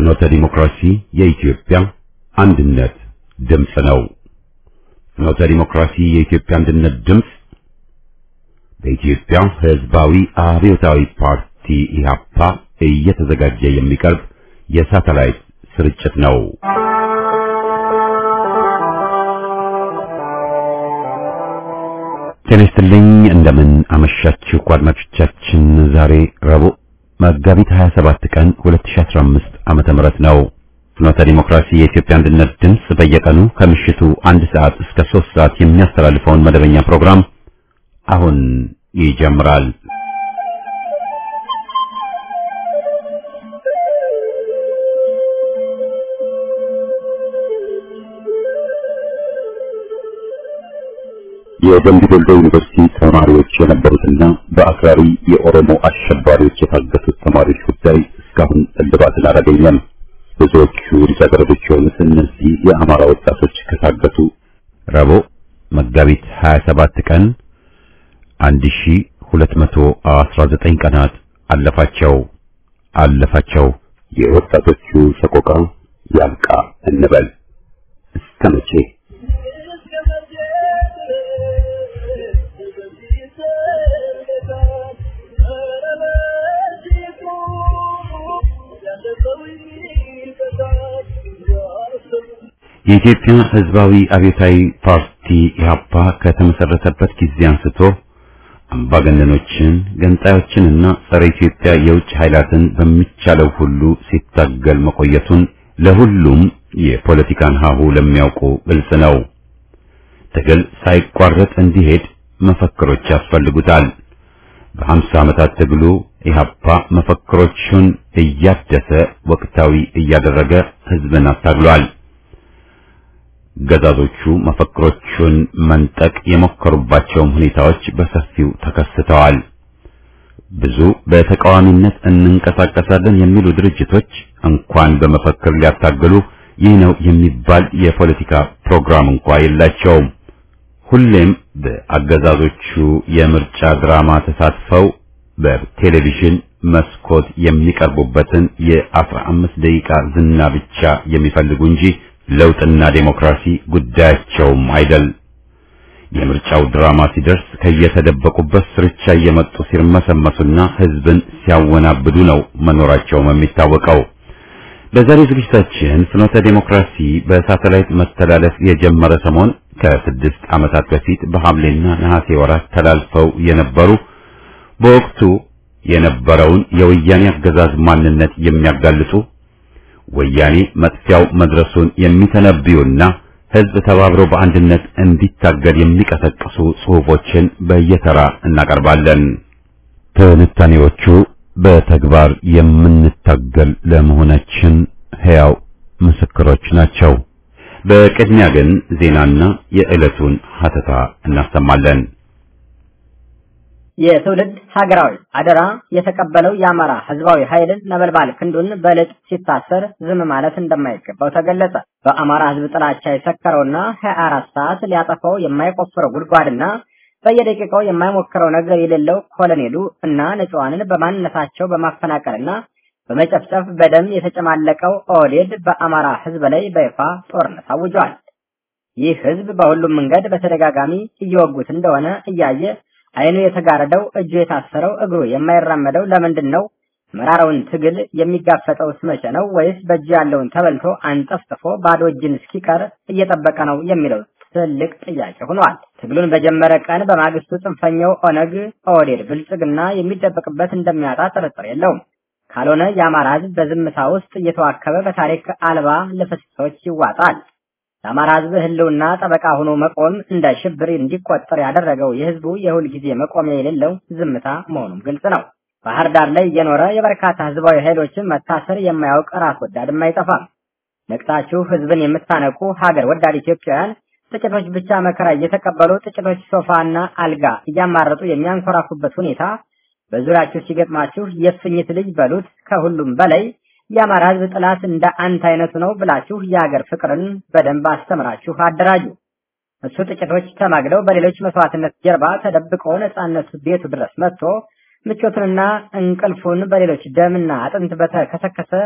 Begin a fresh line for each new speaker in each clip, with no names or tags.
ፍኖተ ዲሞክራሲ የኢትዮጵያ አንድነት ድምፅ ነው። ፍኖተ ዲሞክራሲ የኢትዮጵያ አንድነት ድምፅ በኢትዮጵያ ሕዝባዊ አብዮታዊ ፓርቲ ኢህአፓ እየተዘጋጀ የሚቀርብ የሳተላይት ስርጭት ነው። ጤና ይስጥልኝ። እንደምን አመሻችሁ አድማጮቻችን። ዛሬ ረቡዕ መጋቢት 27 ቀን 2015 ዓመተ ምህረት ነው። ፍኖተ ዲሞክራሲ የኢትዮጵያ አንድነት ድምፅ በየቀኑ ከምሽቱ አንድ ሰዓት እስከ ሶስት ሰዓት የሚያስተላልፈውን መደበኛ ፕሮግራም አሁን ይጀምራል። የደምቢ ዶሎ ዩኒቨርሲቲ ተማሪዎች የነበሩትና በአክራሪ የኦሮሞ አሸባሪዎች የታገቱት ተማሪዎች ጉዳይ እስካሁን እልባትን አላገኘም። ብዙዎቹ ልጃገረዶች የሆኑት እነዚህ የአማራ ወጣቶች ከታገቱ ረቡዕ መጋቢት 27 ቀን 1219 ቀናት አለፋቸው አለፋቸው። የወጣቶቹ ሰቆቃ ያብቃ እንበል እስከ መቼ? የኢትዮጵያ ሕዝባዊ አብዮታዊ ፓርቲ ኢህአፓ ከተመሰረተበት ጊዜ አንስቶ አምባገነኖችን፣ ገንጣዮችንና ጸረ ኢትዮጵያ የውጭ ኃይላትን በሚቻለው ሁሉ ሲታገል መቆየቱን ለሁሉም የፖለቲካን ሀሁ ለሚያውቁ ግልጽ ነው። ትግል ሳይቋረጥ እንዲሄድ መፈክሮች ያስፈልጉታል። በሀምሳ ዓመታት ትግሉ ኢህአፓ መፈክሮቹን እያደሰ ወቅታዊ እያደረገ ህዝብን አታግሏል። ገዛዞቹ መፈክሮቹን መንጠቅ የሞከሩባቸውም ሁኔታዎች በሰፊው ተከስተዋል። ብዙ በተቃዋሚነት እንንቀሳቀሳለን የሚሉ ድርጅቶች እንኳን በመፈክር ሊያታግሉ ይህ ነው የሚባል የፖለቲካ ፕሮግራም እንኳ የላቸውም። ሁሌም በአገዛዞቹ የምርጫ ድራማ ተሳትፈው በቴሌቪዥን መስኮት የሚቀርቡበትን የአስራ አምስት ደቂቃ ዝና ብቻ የሚፈልጉ እንጂ ለውጥና ዴሞክራሲ ጉዳያቸውም አይደል። የምርጫው ድራማ ሲደርስ ከየተደበቁበት ስርቻ እየመጡ ሲርመሰመሱና ህዝብን ሲያወናብዱ ነው መኖራቸውም የሚታወቀው። በዛሬ ዝግጅታችን ፍኖተ ዴሞክራሲ በሳተላይት መተላለፍ የጀመረ ሰሞን ከስድስት ዓመታት በፊት በሐምሌና ነሐሴ ወራት ተላልፈው የነበሩ በወቅቱ የነበረውን የወያኔ አገዛዝ ማንነት የሚያጋልጡ ወያኔ መጥፊያው መድረሱን የሚተነብዩና ህዝብ ተባብሮ በአንድነት እንዲታገል የሚቀሰቅሱ ጽሑፎችን በየተራ እናቀርባለን። ትንታኔዎቹ በተግባር የምንታገል ለመሆናችን ሕያው ምስክሮች ናቸው። በቅድሚያ ግን ዜናና የዕለቱን ሀተታ እናሰማለን።
የትውልድ ሀገራዊ አደራ የተቀበለው የአማራ ህዝባዊ ኃይልን ነበልባል ክንዱን በልጥ ሲታሰር ዝም ማለት እንደማይገባው ተገለጸ። በአማራ ህዝብ ጥላቻ የሰከረውና 24 ሰዓት ሊያጠፋው የማይቆፍረው ጉድጓድና በየደቂቃው የማይሞክረው ነገር የሌለው ኮሎኔሉ እና ንጹሐንን በማንነታቸው በማፈናቀልና በመጨፍጨፍ በደም የተጨማለቀው ኦህዴድ በአማራ ህዝብ ላይ በይፋ ጦርነት አውጇል። ይህ ህዝብ በሁሉም መንገድ በተደጋጋሚ እየወጉት እንደሆነ እያየ አይኑ የተጋረደው እጁ የታሰረው እግሩ የማይራመደው ለምንድን ነው? መራራውን ትግል የሚጋፈጠው ስመቼ ነው? ወይስ በእጁ ያለውን ተበልቶ አንጠፍጥፎ ባዶ እጅን እስኪቀር እየጠበቀ ነው የሚለው ትልቅ ጥያቄ ሆኗል። ትግሉን በጀመረ ቀን በማግስቱ ጽንፈኛው ኦነግ፣ ኦህዴድ፣ ብልጽግና የሚደበቅበት እንደሚያጣ ጥርጥር የለውም። ካልሆነ የአማራ ህዝብ በዝምታ ውስጥ እየተዋከበ በታሪክ አልባ ልፍስሶች ይዋጣል። ለአማራ ህዝብ ህልውና ጠበቃ ሆኖ መቆም እንደ ሽብር እንዲቆጠር ያደረገው የህዝቡ የሁል ጊዜ መቆሚያ የሌለው ዝምታ መሆኑም ግልጽ ነው። ባህር ዳር ላይ እየኖረ የበርካታ ህዝባዊ ኃይሎችን መታሰር የማያውቅ ራስ ወዳድም አይጠፋም። ነቅታችሁ ህዝብን የምታነቁ ሀገር ወዳድ ኢትዮጵያውያን ጥቂቶች ብቻ መከራ እየተቀበሉ ጥቂቶች ሶፋና አልጋ እያማረጡ የሚያንኮራፉበት ሁኔታ በዙሪያችሁ ሲገጥማችሁ የእፉኝት ልጅ በሉት። ከሁሉም በላይ የአማራ ህዝብ ጥላት እንደ አንተ አይነቱ ነው ብላችሁ የሀገር ፍቅርን በደንብ አስተምራችሁ አደራጁ። እሱ ጥቂቶች ተማግለው በሌሎች መስዋዕትነት ጀርባ ተደብቆ ነጻነቱ ቤቱ ድረስ መጥቶ ምቾቱንና እንቅልፉን በሌሎች ደምና አጥንት በተከሰከሰ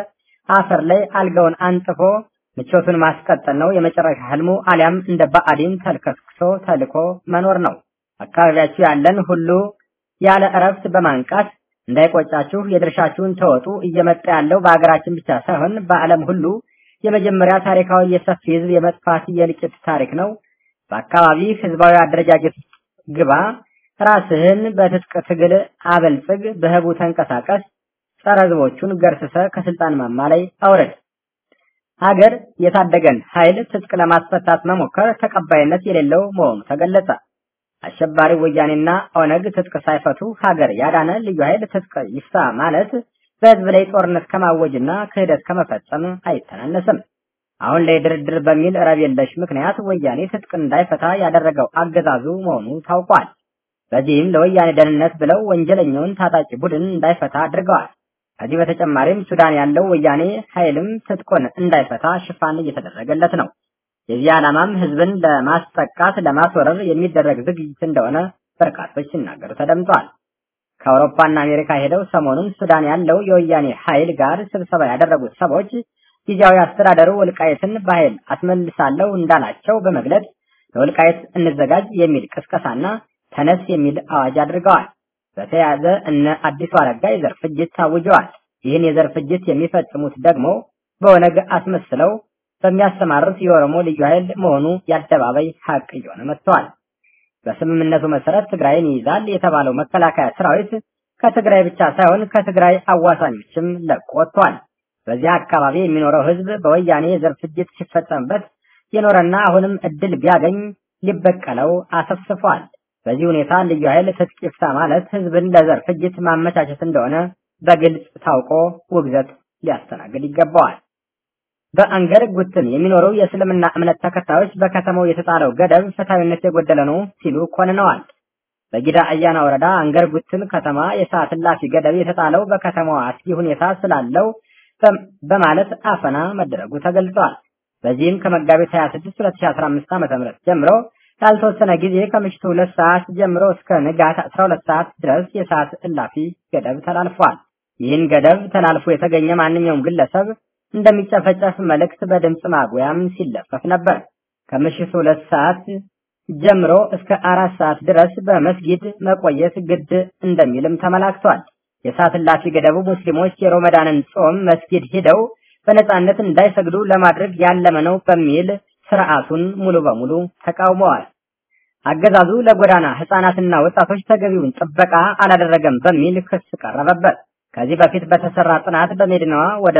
አፈር ላይ አልጋውን አንጥፎ ምቾቱን ማስቀጠል ነው የመጨረሻ ህልሙ፣ አሊያም እንደ ባዕዲን ተልከስክሶ ተልኮ መኖር ነው። አካባቢያችሁ ያለን ሁሉ ያለ እረፍት በማንቃት እንዳይቆጫችሁ የድርሻችሁን ተወጡ። እየመጣ ያለው በሀገራችን ብቻ ሳይሆን በዓለም ሁሉ የመጀመሪያ ታሪካዊ የሰፊ ህዝብ የመጥፋት የእልቂት ታሪክ ነው። በአካባቢ ህዝባዊ አደረጃጀት ግባ፣ ራስህን በትጥቅ ትግል አበልጽግ፣ በህቡ ተንቀሳቀስ፣ ጸረ ህዝቦቹን ገርስሰ ከስልጣን ማማ ላይ አውረድ። ሀገር የታደገን ኃይል ትጥቅ ለማስፈታት መሞከር ተቀባይነት የሌለው መሆኑ ተገለጸ። አሸባሪ ወያኔና ኦነግ ትጥቅ ሳይፈቱ ሀገር ያዳነ ልዩ ኃይል ትጥቅ ይፍታ ማለት በህዝብ ላይ ጦርነት ከማወጅና ክህደት ከመፈጸም አይተናነስም። አሁን ላይ ድርድር በሚል ረብ የለሽ ምክንያት ወያኔ ትጥቅ እንዳይፈታ ያደረገው አገዛዙ መሆኑ ታውቋል። በዚህም ለወያኔ ደህንነት ብለው ወንጀለኛውን ታጣቂ ቡድን እንዳይፈታ አድርገዋል። ከዚህ በተጨማሪም ሱዳን ያለው ወያኔ ኃይልም ትጥቁን እንዳይፈታ ሽፋን እየተደረገለት ነው። የዚህ ዓላማም ህዝብን ለማስጠቃት ለማስወረር የሚደረግ ዝግጅት እንደሆነ በርካቶች ሲናገሩ ተደምጧል። ከአውሮፓና አሜሪካ ሄደው ሰሞኑን ሱዳን ያለው የወያኔ ኃይል ጋር ስብሰባ ያደረጉት ሰዎች ጊዜያዊ አስተዳደሩ ወልቃየትን በኃይል አስመልሳለሁ እንዳላቸው በመግለጽ ለወልቃየት እንዘጋጅ የሚል ቅስቀሳና ተነስ የሚል አዋጅ አድርገዋል። በተያያዘ እነ አዲሱ አረጋ የዘር ፍጅት ታውጀዋል። ይህን የዘር ፍጅት የሚፈጽሙት ደግሞ በኦነግ አስመስለው በሚያሰማሩት የኦሮሞ ልዩ ኃይል መሆኑ የአደባባይ ሀቅ እየሆነ መጥተዋል። በስምምነቱ መሰረት ትግራይን ይይዛል የተባለው መከላከያ ሰራዊት ከትግራይ ብቻ ሳይሆን ከትግራይ አዋሳኞችም ለቆ ወጥቷል። በዚያ አካባቢ የሚኖረው ህዝብ በወያኔ የዘር ፍጅት ሲፈጸምበት የኖረና አሁንም እድል ቢያገኝ ሊበቀለው አሰፍስፏል። በዚህ ሁኔታ ልዩ ኃይል ትጥቅ ይፍታ ማለት ህዝብን ለዘር ፍጅት ማመቻቸት እንደሆነ በግልጽ ታውቆ ውግዘት ሊያስተናግድ ይገባዋል። በአንገር ጉትን የሚኖሩ የእስልምና እምነት ተከታዮች በከተማው የተጣለው ገደብ ፍትሐዊነት የጎደለ ነው ሲሉ ኮንነዋል። በጊዳ አያና ወረዳ አንገር ጉትን ከተማ የሰዓት እላፊ ገደብ የተጣለው በከተማዋ አስጊ ሁኔታ ስላለው በማለት አፈና መደረጉ ተገልጿል። በዚህም ከመጋቢት 26 2015 ዓ.ም ጀምሮ ላልተወሰነ ጊዜ ከምሽቱ ሁለት ሰዓት ጀምሮ እስከ ንጋት 12 ሰዓት ድረስ የሰዓት እላፊ ገደብ ተላልፏል። ይህን ገደብ ተላልፎ የተገኘ ማንኛውም ግለሰብ እንደሚጨፈጨፍ መልእክት በድምፅ ማጉያም ሲለፈፍ ነበር። ከምሽቱ ሁለት ሰዓት ጀምሮ እስከ አራት ሰዓት ድረስ በመስጊድ መቆየት ግድ እንደሚልም ተመላክቷል። የሰዓት እላፊ ገደቡ ሙስሊሞች የሮመዳንን ጾም መስጊድ ሂደው በነጻነት እንዳይሰግዱ ለማድረግ ያለመ ነው በሚል ስርዓቱን ሙሉ በሙሉ ተቃውመዋል። አገዛዙ ለጎዳና ህፃናትና ወጣቶች ተገቢውን ጥበቃ አላደረገም በሚል ክስ ቀረበበት። ከዚህ በፊት በተሰራ ጥናት በመዲናዋ ወደ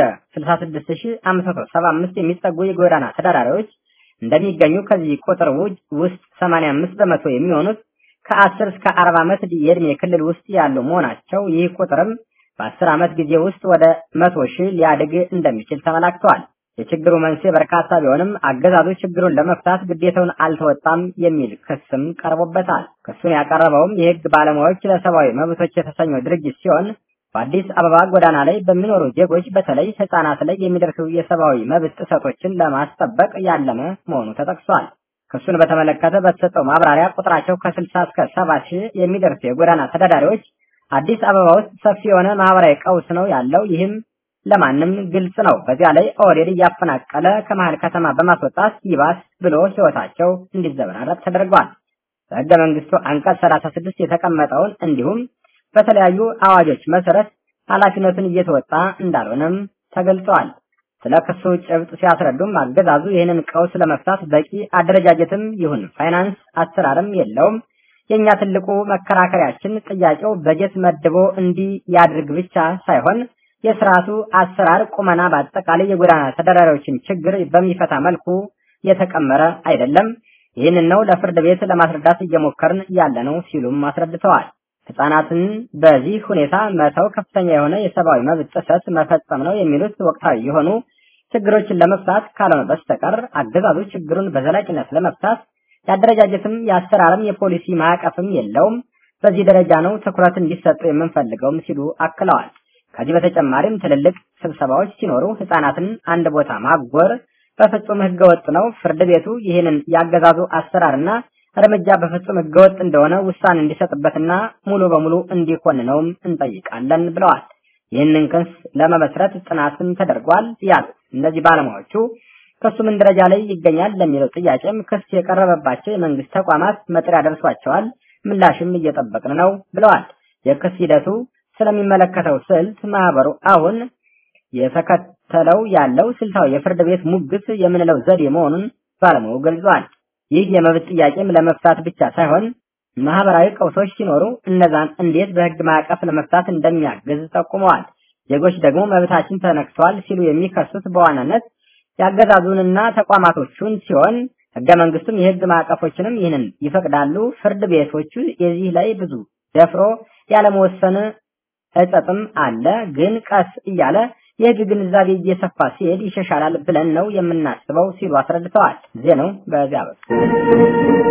66575 የሚጠጉ የጎዳና ተዳዳሪዎች እንደሚገኙ ከዚህ ቁጥር ውስጥ 85 በመቶ የሚሆኑት ከ10 እስከ 40 ዓመት የዕድሜ ክልል ውስጥ ያሉ መሆናቸው ይህ ቁጥርም በ10 ዓመት ጊዜ ውስጥ ወደ 100 ሺህ ሊያድግ እንደሚችል ተመላክተዋል። የችግሩ መንስኤ በርካታ ቢሆንም አገዛዙ ችግሩን ለመፍታት ግዴታውን አልተወጣም የሚል ክስም ቀርቦበታል። ክሱን ያቀረበውም የህግ ባለሙያዎች ለሰብአዊ መብቶች የተሰኘው ድርጅት ሲሆን በአዲስ አበባ ጎዳና ላይ በሚኖሩ ዜጎች በተለይ ህጻናት ላይ የሚደርሱ የሰብአዊ መብት ጥሰቶችን ለማስጠበቅ ያለመ መሆኑ ተጠቅሷል። ክሱን በተመለከተ በተሰጠው ማብራሪያ ቁጥራቸው ከ60 እስከ 70 ሺህ የሚደርሱ የጎዳና ተዳዳሪዎች አዲስ አበባ ውስጥ ሰፊ የሆነ ማህበራዊ ቀውስ ነው ያለው። ይህም ለማንም ግልጽ ነው። በዚያ ላይ ኦህዴድ እያፈናቀለ ከመሀል ከተማ በማስወጣት ይባስ ብሎ ህይወታቸው እንዲዘበራረቅ ተደርጓል። በህገ መንግስቱ አንቀጽ 36 የተቀመጠውን እንዲሁም በተለያዩ አዋጆች መሰረት ኃላፊነቱን እየተወጣ እንዳልሆነም ተገልጸዋል። ስለ ክሱ ጭብጥ ሲያስረዱም አገዛዙ ይህንን ቀውስ ለመፍታት በቂ አደረጃጀትም ይሁን ፋይናንስ አሰራርም የለውም። የኛ ትልቁ መከራከሪያችን ጥያቄው በጀት መድቦ እንዲህ ያድርግ ብቻ ሳይሆን የስርዓቱ አሰራር ቁመና በአጠቃላይ የጎዳና ተዳዳሪዎችን ችግር በሚፈታ መልኩ የተቀመረ አይደለም። ይህንን ነው ለፍርድ ቤት ለማስረዳት እየሞከርን ያለ ነው ሲሉም አስረድተዋል። ህጻናትን በዚህ ሁኔታ መተው ከፍተኛ የሆነ የሰብአዊ መብት ጥሰት መፈጸም ነው የሚሉት ወቅታዊ የሆኑ ችግሮችን ለመፍታት ካልሆነ በስተቀር አገዛዙ ችግሩን በዘላቂነት ለመፍታት የአደረጃጀትም የአሰራርም የፖሊሲ ማዕቀፍም የለውም። በዚህ ደረጃ ነው ትኩረት እንዲሰጡ የምንፈልገውም ሲሉ አክለዋል። ከዚህ በተጨማሪም ትልልቅ ስብሰባዎች ሲኖሩ ህጻናትን አንድ ቦታ ማጎር በፍጹም ህገወጥ ነው። ፍርድ ቤቱ ይህንን ያገዛዙ አሰራርና እርምጃ በፍጹም ህገወጥ እንደሆነ ውሳኔ እንዲሰጥበትና ሙሉ በሙሉ እንዲኮንነውም እንጠይቃለን ብለዋል። ይህንን ክስ ለመመስረት ጥናትም ተደርጓል ያሉት እነዚህ ባለሙያዎቹ ክሱ ምን ደረጃ ላይ ይገኛል ለሚለው ጥያቄም ክስ የቀረበባቸው የመንግስት ተቋማት መጥሪያ ደርሷቸዋል፣ ምላሽም እየጠበቅን ነው ብለዋል። የክስ ሂደቱ ስለሚመለከተው ስልት ማህበሩ አሁን የተከተለው ያለው ስልታዊ የፍርድ ቤት ሙግት የምንለው ዘዴ መሆኑን ባለሙያው ገልጿል። ይህ የመብት ጥያቄም ለመፍታት ብቻ ሳይሆን ማህበራዊ ቀውሶች ሲኖሩ እነዛን እንዴት በህግ ማዕቀፍ ለመፍታት እንደሚያግዝ ጠቁመዋል። ዜጎች ደግሞ መብታችን ተነክቷል ሲሉ የሚከሱት በዋናነት ያገዛዙንና ተቋማቶቹን ሲሆን ህገ መንግስቱም የህግ ማዕቀፎችንም ይህንን ይፈቅዳሉ። ፍርድ ቤቶቹ የዚህ ላይ ብዙ ደፍሮ ያለመወሰን እጸጥም አለ። ግን ቀስ እያለ የህግ ግንዛቤ እየሰፋ ሲሄድ ይሻሻላል ብለን ነው የምናስበው ሲሉ አስረድተዋል። ዜናው በዚያ በኩል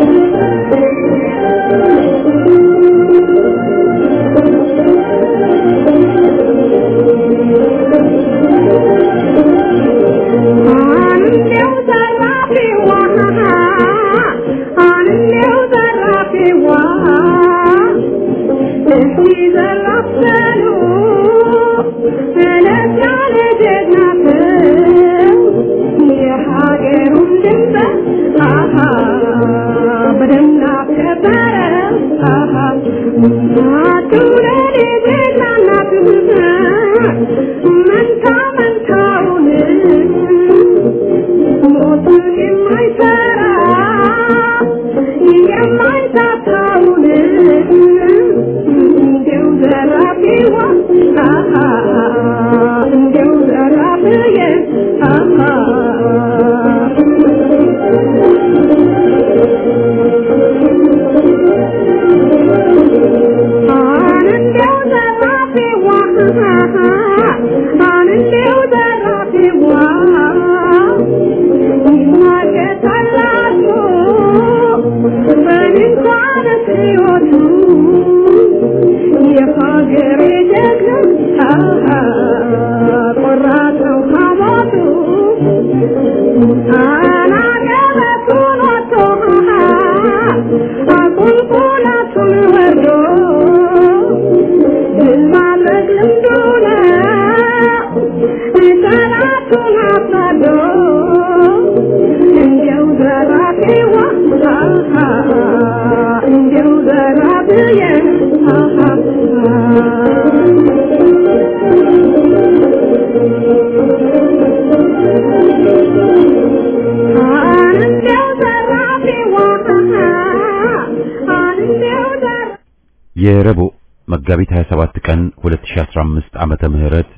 የረቡዕ መጋቢት 27 ቀን 2015 ዓመተ ምህረት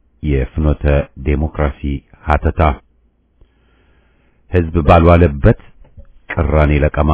የፍኖተ ዴሞክራሲ ሀተታ ህዝብ ባልዋለበት ቅራኔ ለቀማ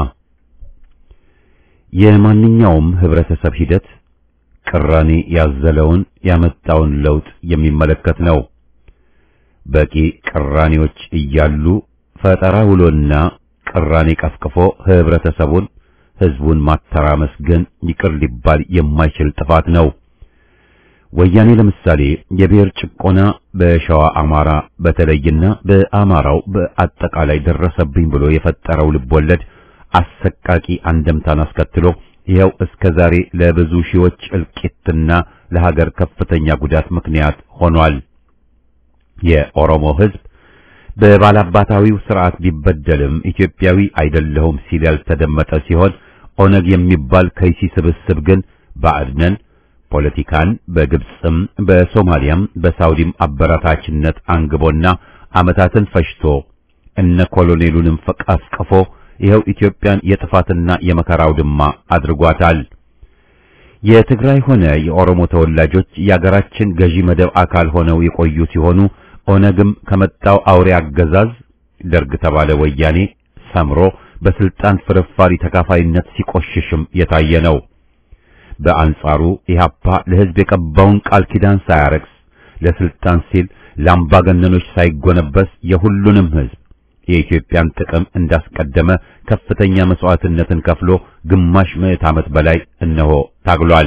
የማንኛውም ህብረተሰብ ሂደት ቅራኔ ያዘለውን ያመጣውን ለውጥ የሚመለከት ነው። በቂ ቅራኔዎች እያሉ ፈጠራ ውሎና ቅራኔ ቀፍቅፎ ህብረተሰቡን ህዝቡን ማተራመስ ግን ይቅር ሊባል የማይችል ጥፋት ነው። ወያኔ ለምሳሌ የብሔር ጭቆና በሸዋ አማራ በተለይና በአማራው በአጠቃላይ ደረሰብኝ ብሎ የፈጠረው ልቦለድ አሰቃቂ አንደምታን አስከትሎ ይኸው እስከ ዛሬ ለብዙ ሺዎች እልቂትና ለሀገር ከፍተኛ ጉዳት ምክንያት ሆኗል። የኦሮሞ ህዝብ በባላባታዊው ስርዓት ቢበደልም ኢትዮጵያዊ አይደለሁም ሲል ያልተደመጠ ሲሆን ኦነግ የሚባል ከይሲ ስብስብ ግን ባዕድነን ፖለቲካን በግብፅም በሶማሊያም በሳውዲም አበረታችነት አንግቦና ዓመታትን ፈጅቶ እነ ኮሎኔሉንም ፈቃፍቅፎ ይኸው ኢትዮጵያን የጥፋትና የመከራው ድማ አድርጓታል። የትግራይ ሆነ የኦሮሞ ተወላጆች የአገራችን ገዢ መደብ አካል ሆነው የቆዩ ሲሆኑ ኦነግም ከመጣው አውሬ አገዛዝ ደርግ ተባለ ወያኔ ሰምሮ በስልጣን ፍርፋሪ ተካፋይነት ሲቆሽሽም የታየ ነው። በአንጻሩ ኢህአፓ ለህዝብ የቀባውን ቃል ኪዳን ሳያረክስ ለስልጣን ሲል ለአምባገነኖች ሳይጎነበስ የሁሉንም ህዝብ የኢትዮጵያን ጥቅም እንዳስቀደመ ከፍተኛ መስዋዕትነትን ከፍሎ ግማሽ ምዕት ዓመት በላይ እነሆ ታግሏል።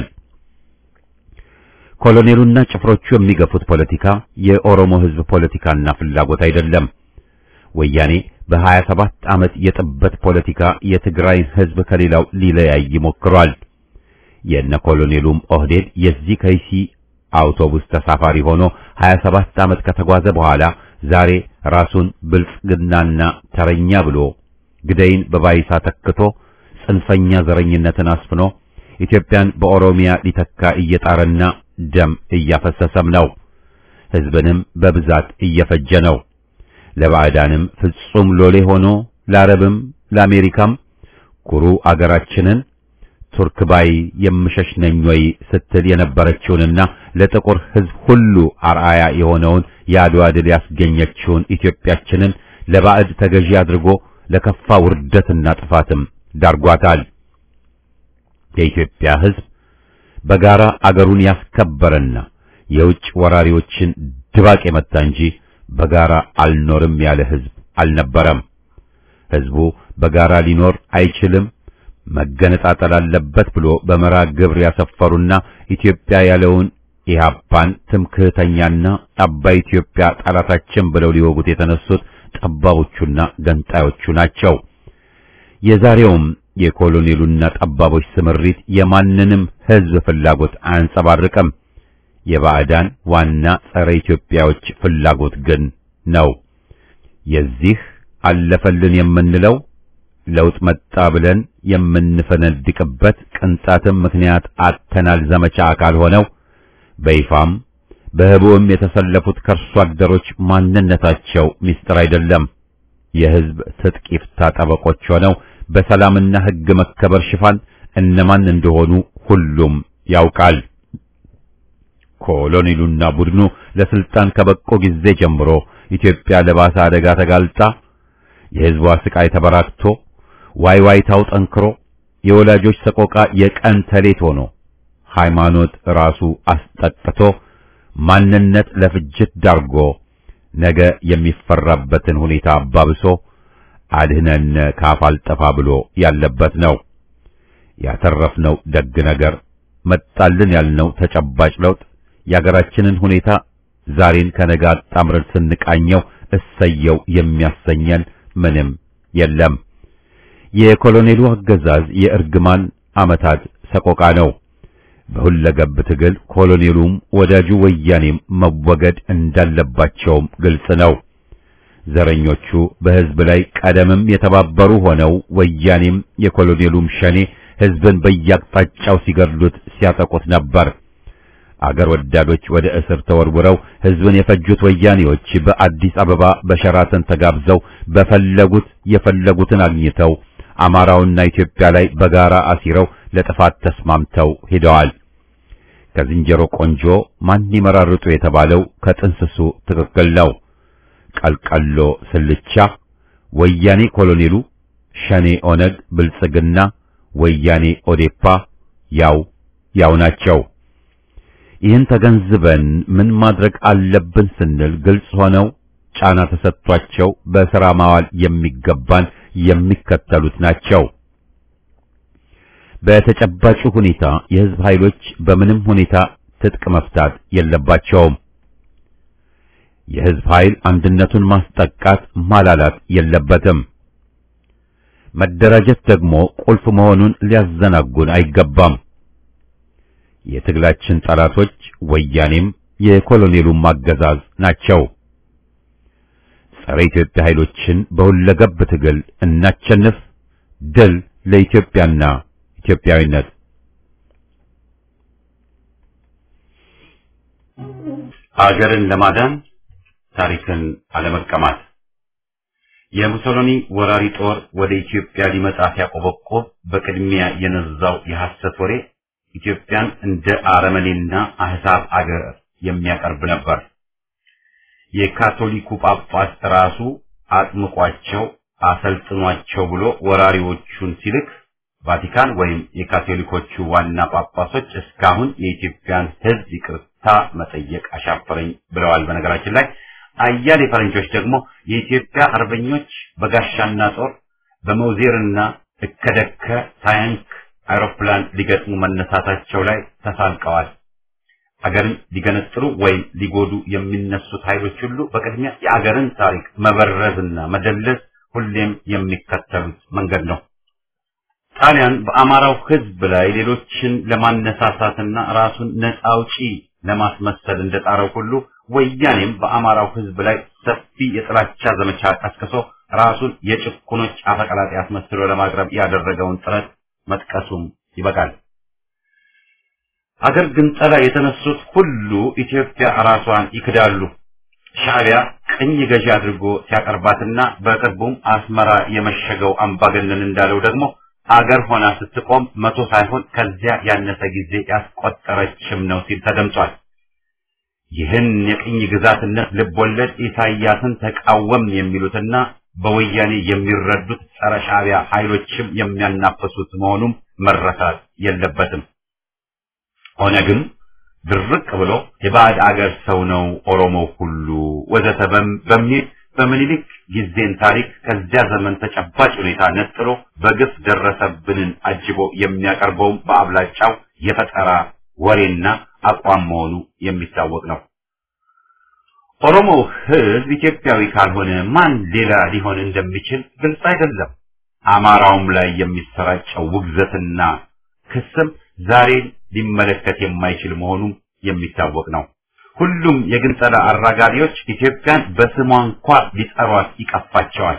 ኮሎኔሉና ጭፍሮቹ የሚገፉት ፖለቲካ የኦሮሞ ህዝብ ፖለቲካና ፍላጎት አይደለም። ወያኔ በሀያ ሰባት ዓመት የጥበት ፖለቲካ የትግራይን ህዝብ ከሌላው ሊለያይ ሞክሯል። የነ ኮሎኔሉም ኦህዴድ የዚህ ከይሲ አውቶቡስ ተሳፋሪ ሆኖ 27 ዓመት ከተጓዘ በኋላ ዛሬ ራሱን ብልጽግናና ተረኛ ብሎ ግደይን በባይሳ ተክቶ ጽንፈኛ ዘረኝነትን አስፍኖ ኢትዮጵያን በኦሮሚያ ሊተካ እየጣረና ደም እያፈሰሰም ነው። ሕዝብንም በብዛት እየፈጀ ነው። ለባዕዳንም ፍጹም ሎሌ ሆኖ ለአረብም ለአሜሪካም ኩሩ አገራችንን ቱርክ ባይ የምሸሽ ነኝ ወይ ስትል የነበረችውንና ለጥቁር ሕዝብ ሁሉ አርአያ የሆነውን የአድዋ ድል ያስገኘችውን ኢትዮጵያችንን ለባዕድ ተገዢ አድርጎ ለከፋ ውርደትና ጥፋትም ዳርጓታል። የኢትዮጵያ ሕዝብ በጋራ አገሩን ያስከበረና የውጭ ወራሪዎችን ድባቅ የመታ እንጂ በጋራ አልኖርም ያለ ሕዝብ አልነበረም። ሕዝቡ በጋራ ሊኖር አይችልም፣ መገነጣጠል አለበት ብሎ በመራ ግብር ያሰፈሩና ኢትዮጵያ ያለውን ኢህአፓን ትምክህተኛና አባይ ኢትዮጵያ ጠላታችን ብለው ሊወጉት የተነሱት ጠባቦቹና ገንጣዮቹ ናቸው። የዛሬውም የኮሎኔሉና ጠባቦች ስምሪት የማንንም ሕዝብ ፍላጎት አያንጸባርቅም። የባዕዳን ዋና ጸረ ኢትዮጵያዎች ፍላጎት ግን ነው። የዚህ አለፈልን የምንለው ለውጥ መጣ ብለን የምንፈነድቅበት ቅንጣትም ምክንያት አተናል ዘመቻ አካል ሆነው በይፋም በህቡም የተሰለፉት ከርሶ አደሮች ማንነታቸው ምስጢር አይደለም። የሕዝብ ትጥቅ ይፍታ ጠበቆች ሆነው በሰላምና ሕግ መከበር ሽፋን እነማን እንደሆኑ ሁሉም ያውቃል። ኮሎኔሉና ቡድኑ ለስልጣን ከበቆ ጊዜ ጀምሮ ኢትዮጵያ ለባሰ አደጋ ተጋልጣ የሕዝቧ ስቃይ ተበራክቶ ዋይ ዋይታው ጠንክሮ የወላጆች ሰቆቃ የቀን ተሌት ሆኖ ሃይማኖት ራሱ አስጠጥቶ ማንነት ለፍጅት ዳርጎ ነገ የሚፈራበትን ሁኔታ አባብሶ አድህነን ካፍ አልጠፋ ብሎ ያለበት ነው። ያተረፍነው ደግ ነገር መጣልን ያልነው ተጨባጭ ለውጥ የአገራችንን ሁኔታ ዛሬን ከነገ አጣምረን ስንቃኘው እሰየው የሚያሰኘን ምንም የለም። የኮሎኔሉ አገዛዝ የእርግማን ዓመታት ሰቆቃ ነው። በሁለገብ ትግል ኮሎኔሉም ወዳጁ ወያኔም መወገድ እንዳለባቸውም ግልጽ ነው። ዘረኞቹ በሕዝብ ላይ ቀደምም የተባበሩ ሆነው ወያኔም የኮሎኔሉም ሸኔ ሕዝብን በየአቅጣጫው ሲገድሉት ሲያጠቁት ነበር። አገር ወዳዶች ወደ እስር ተወርውረው ሕዝብን የፈጁት ወያኔዎች በአዲስ አበባ በሸራተን ተጋብዘው በፈለጉት የፈለጉትን አግኝተው አማራውና ኢትዮጵያ ላይ በጋራ አሲረው ለጥፋት ተስማምተው ሄደዋል። ከዝንጀሮ ቆንጆ ማን ይመራርጡ የተባለው ከጥንስሱ ትክክል ነው። ቀልቀሎ ስልቻ፣ ወያኔ ኮሎኔሉ፣ ሸኔ ኦነግ፣ ብልጽግና፣ ወያኔ ኦዴፓ ያው ያው ናቸው። ይህን ተገንዝበን ምን ማድረግ አለብን ስንል ግልጽ ሆነው ጫና ተሰጥቷቸው በሥራ ማዋል የሚገባን የሚከተሉት ናቸው። በተጨባጩ ሁኔታ የሕዝብ ኃይሎች በምንም ሁኔታ ትጥቅ መፍታት የለባቸውም። የሕዝብ ኃይል አንድነቱን ማስጠቃት ማላላት የለበትም። መደራጀት ደግሞ ቁልፍ መሆኑን ሊያዘናጉን አይገባም። የትግላችን ጠላቶች ወያኔም የኮሎኔሉም አገዛዝ ናቸው። ጸረ ኢትዮጵያ ኃይሎችን በሁለገብ ትግል እናቸንፍ። ድል ለኢትዮጵያና ኢትዮጵያዊነት። አገርን ለማዳን ታሪክን አለመቀማት። የሙሶሎኒ ወራሪ ጦር ወደ ኢትዮጵያ ሊመጣ ሲያቆበቆብ በቅድሚያ የነዛው የሐሰት ወሬ ኢትዮጵያን እንደ አረመኔና አህዛብ አገር የሚያቀርብ ነበር። የካቶሊኩ ጳጳስ ራሱ አጥምቋቸው አሰልጥኗቸው ብሎ ወራሪዎቹን ሲልክ ቫቲካን ወይም የካቶሊኮቹ ዋና ጳጳሶች እስካሁን የኢትዮጵያን ሕዝብ ይቅርታ መጠየቅ አሻፈረኝ ብለዋል። በነገራችን ላይ አያሌ ፈረንጆች ደግሞ የኢትዮጵያ አርበኞች በጋሻና ጦር በመውዜርና እከደከ ታንክ አውሮፕላን ሊገጥሙ መነሳታቸው ላይ ተሳልቀዋል። አገርን ሊገነጥሉ ወይም ሊጎዱ የሚነሱት ኃይሎች ሁሉ በቅድሚያ የአገርን ታሪክ መበረዝና መደለዝ ሁሌም የሚከተሉት መንገድ ነው። ጣሊያን በአማራው ሕዝብ ላይ ሌሎችን ለማነሳሳትና ራሱን ነፃ አውጪ ለማስመሰል እንደጣረው ሁሉ ወያኔም በአማራው ሕዝብ ላይ ሰፊ የጥላቻ ዘመቻ ቀስቅሶ ራሱን የጭቁኖች አፈቀላጤ አስመስሎ ለማቅረብ ያደረገውን ጥረት መጥቀሱም ይበቃል። አገር ግንጠላ የተነሱት ሁሉ ኢትዮጵያ ራሷን ይክዳሉ። ሻዕቢያ ቅኝ ገዢ አድርጎ ሲያቀርባትና በቅርቡም አስመራ የመሸገው አምባገነን እንዳለው ደግሞ አገር ሆና ስትቆም መቶ ሳይሆን ከዚያ ያነሰ ጊዜ ያስቆጠረችም ነው ሲል ተደምጧል። ይህን የቅኝ ግዛትነት ልቦለድ ኢሳይያስን ተቃወም የሚሉትና በወያኔ የሚረዱት ጸረ ሻዕቢያ ኃይሎችም የሚያናፈሱት መሆኑም መረሳት የለበትም። ኦነግም ድርቅ ብሎ የባዕድ አገር ሰው ነው ኦሮሞው ሁሉ ወዘተ በሚል በምኒልክ ጊዜን ታሪክ ከዚያ ዘመን ተጨባጭ ሁኔታ ነጥሎ በግፍ ደረሰብንን አጅቦ የሚያቀርበውም በአብላጫው የፈጠራ ወሬና አቋም መሆኑ የሚታወቅ ነው። ኦሮሞው ሕዝብ ኢትዮጵያዊ ካልሆነ ማን ሌላ ሊሆን እንደሚችል ግልጽ አይደለም። አማራውም ላይ የሚሰራጨው ውግዘትና ክስም ዛሬን ሊመለከት የማይችል መሆኑም የሚታወቅ ነው። ሁሉም የግንጠላ አራጋቢዎች ኢትዮጵያን በስሟ እንኳ ሊጠሯት ይቀፋቸዋል።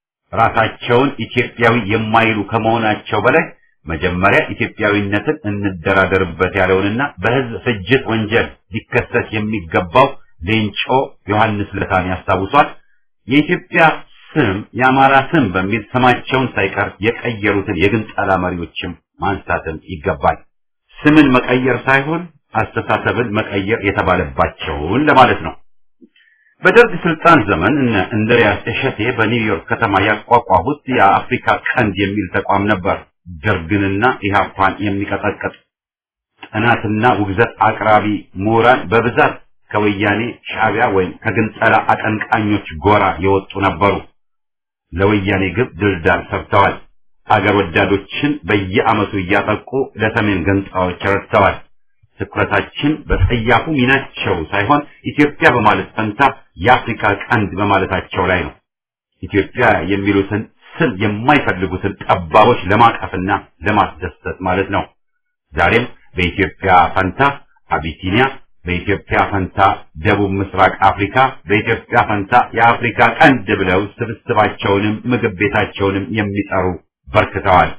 ራሳቸውን ኢትዮጵያዊ የማይሉ ከመሆናቸው በላይ መጀመሪያ ኢትዮጵያዊነትን እንደራደርበት ያለውንና በሕዝብ ፍጅት ወንጀል ሊከሰስ የሚገባው ሌንጮ ዮሐንስ ለታን ያስታውሷል። የኢትዮጵያ ስም የአማራ ስም በሚል ስማቸውን ሳይቀር የቀየሩትን የግንጠላ መሪዎችም ማንሳትም ይገባል። ስምን መቀየር ሳይሆን አስተሳሰብን መቀየር የተባለባቸውን ለማለት ነው። በደርግ ስልጣን ዘመን እነ እንድሪያስ እሸቴ በኒውዮርክ ከተማ ያቋቋሙት የአፍሪካ ቀንድ የሚል ተቋም ነበር። ደርግንና ኢህአፓን የሚቀጠቅጥ ጥናትና ውግዘት አቅራቢ ምሁራን በብዛት ከወያኔ ሻዕቢያ ወይም ከግንጠላ አቀንቃኞች ጎራ የወጡ ነበሩ። ለወያኔ ግብ ድልዳል ሰርተዋል። አገር ወዳዶችን በየዓመቱ እያጠቁ ለሰሜን ገንጣዎች ረድተዋል። ትኩረታችን በጸያፉ ሚናቸው ሳይሆን ኢትዮጵያ በማለት ፈንታ የአፍሪካ ቀንድ በማለታቸው ላይ ነው። ኢትዮጵያ የሚሉትን ስም የማይፈልጉትን ጠባቦች ለማቀፍና ለማስደሰት ማለት ነው። ዛሬም በኢትዮጵያ ፈንታ አቢሲኒያ፣ በኢትዮጵያ ፈንታ ደቡብ ምስራቅ አፍሪካ፣ በኢትዮጵያ ፈንታ የአፍሪካ ቀንድ ብለው ስብስባቸውንም ምግብ ቤታቸውንም የሚጠሩ በርክተዋል።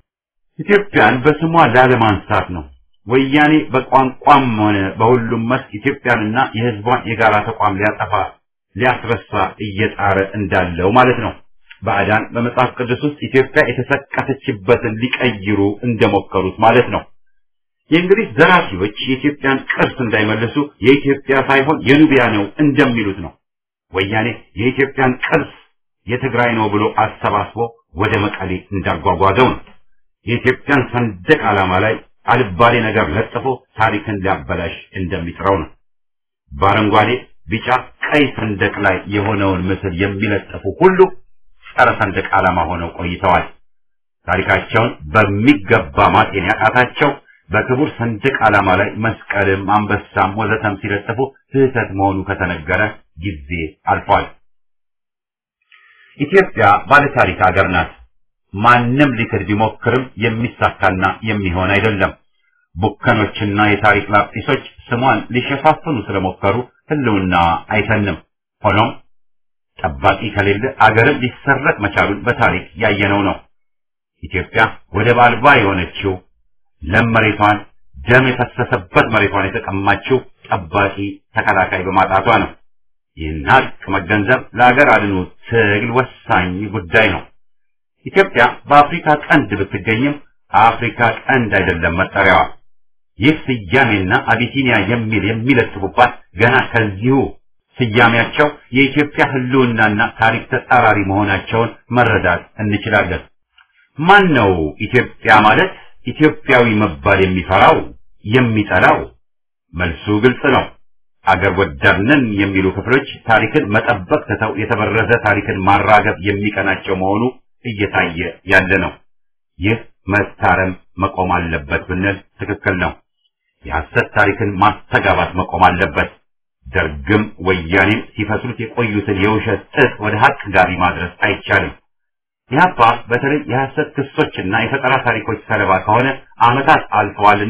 ኢትዮጵያን በስሟ ላለማንሳት ነው። ወያኔ በቋንቋም ሆነ በሁሉም መስክ ኢትዮጵያንና የሕዝቧን የጋራ ተቋም ሊያጠፋ ሊያስረሳ እየጣረ እንዳለው ማለት ነው። ባዕዳን በመጽሐፍ ቅዱስ ውስጥ ኢትዮጵያ የተሰቀተችበትን ሊቀይሩ እንደሞከሩት ማለት ነው። የእንግሊዝ ዘራፊዎች የኢትዮጵያን ቅርስ እንዳይመልሱ የኢትዮጵያ ሳይሆን የኑቢያ ነው እንደሚሉት ነው። ወያኔ የኢትዮጵያን ቅርስ የትግራይ ነው ብሎ አሰባስቦ ወደ መቀሌ እንዳጓጓዘው ነው። የኢትዮጵያን ሰንደቅ ዓላማ ላይ አልባሌ ነገር ለጥፎ ታሪክን ሊያበላሽ እንደሚጥረው ነው። በአረንጓዴ፣ ቢጫ፣ ቀይ ሰንደቅ ላይ የሆነውን ምስል የሚለጥፉ ሁሉ ጸረ ሰንደቅ ዓላማ ሆነው ቆይተዋል። ታሪካቸውን በሚገባ ማጤን ያቃታቸው በክቡር ሰንደቅ ዓላማ ላይ መስቀልም አንበሳም ወዘተም ሲለጥፉ ስህተት መሆኑ ከተነገረ ጊዜ አልፏል። ኢትዮጵያ ባለታሪክ ሀገር ናት። ማንም ሊክድ ቢሞክርም የሚሳካና የሚሆን አይደለም። ቡከኖችና የታሪክ ላጲሶች ስሟን ሊሸፋፍኑ ስለሞከሩ ሕልውና አይተንም። ሆኖም ጠባቂ ከሌለ አገርን ሊሰረቅ መቻሉን በታሪክ ያየነው ነው። ኢትዮጵያ ወደብ አልባ የሆነችው ለም መሬቷን ደም የፈሰሰበት መሬቷን የተቀማችው ጠባቂ ተከላካይ በማጣቷ ነው። ይህን ሀቅ መገንዘብ ለአገር አድኑ ትግል ወሳኝ ጉዳይ ነው። ኢትዮጵያ በአፍሪካ ቀንድ ብትገኝም አፍሪካ ቀንድ አይደለም መጠሪያዋ። ይህ ስያሜና አቢሲኒያ የሚል የሚለጥፉባት ገና ከዚሁ ስያሜያቸው የኢትዮጵያ ሕልውናና ታሪክ ተጻራሪ መሆናቸውን መረዳት እንችላለን። ማን ነው ኢትዮጵያ ማለት ኢትዮጵያዊ መባል የሚፈራው የሚጠላው? መልሱ ግልጽ ነው። አገር ወዳድ ነን የሚሉ ክፍሎች ታሪክን መጠበቅ ትተው የተበረዘ ታሪክን ማራገብ የሚቀናቸው መሆኑ እየታየ ያለ ነው። ይህ መታረም መቆም አለበት ብንል ትክክል ነው። የሐሰት ታሪክን ማስተጋባት መቆም አለበት። ደርግም ወያኔም ሲፈስሉት የቆዩትን የውሸት ጥጥ ወደ ሀቅ ጋቢ ማድረስ አይቻልም። ኢህአፓ በተለይ የሐሰት ክሶችና የፈጠራ ታሪኮች ሰለባ ከሆነ ዓመታት አልፈዋልና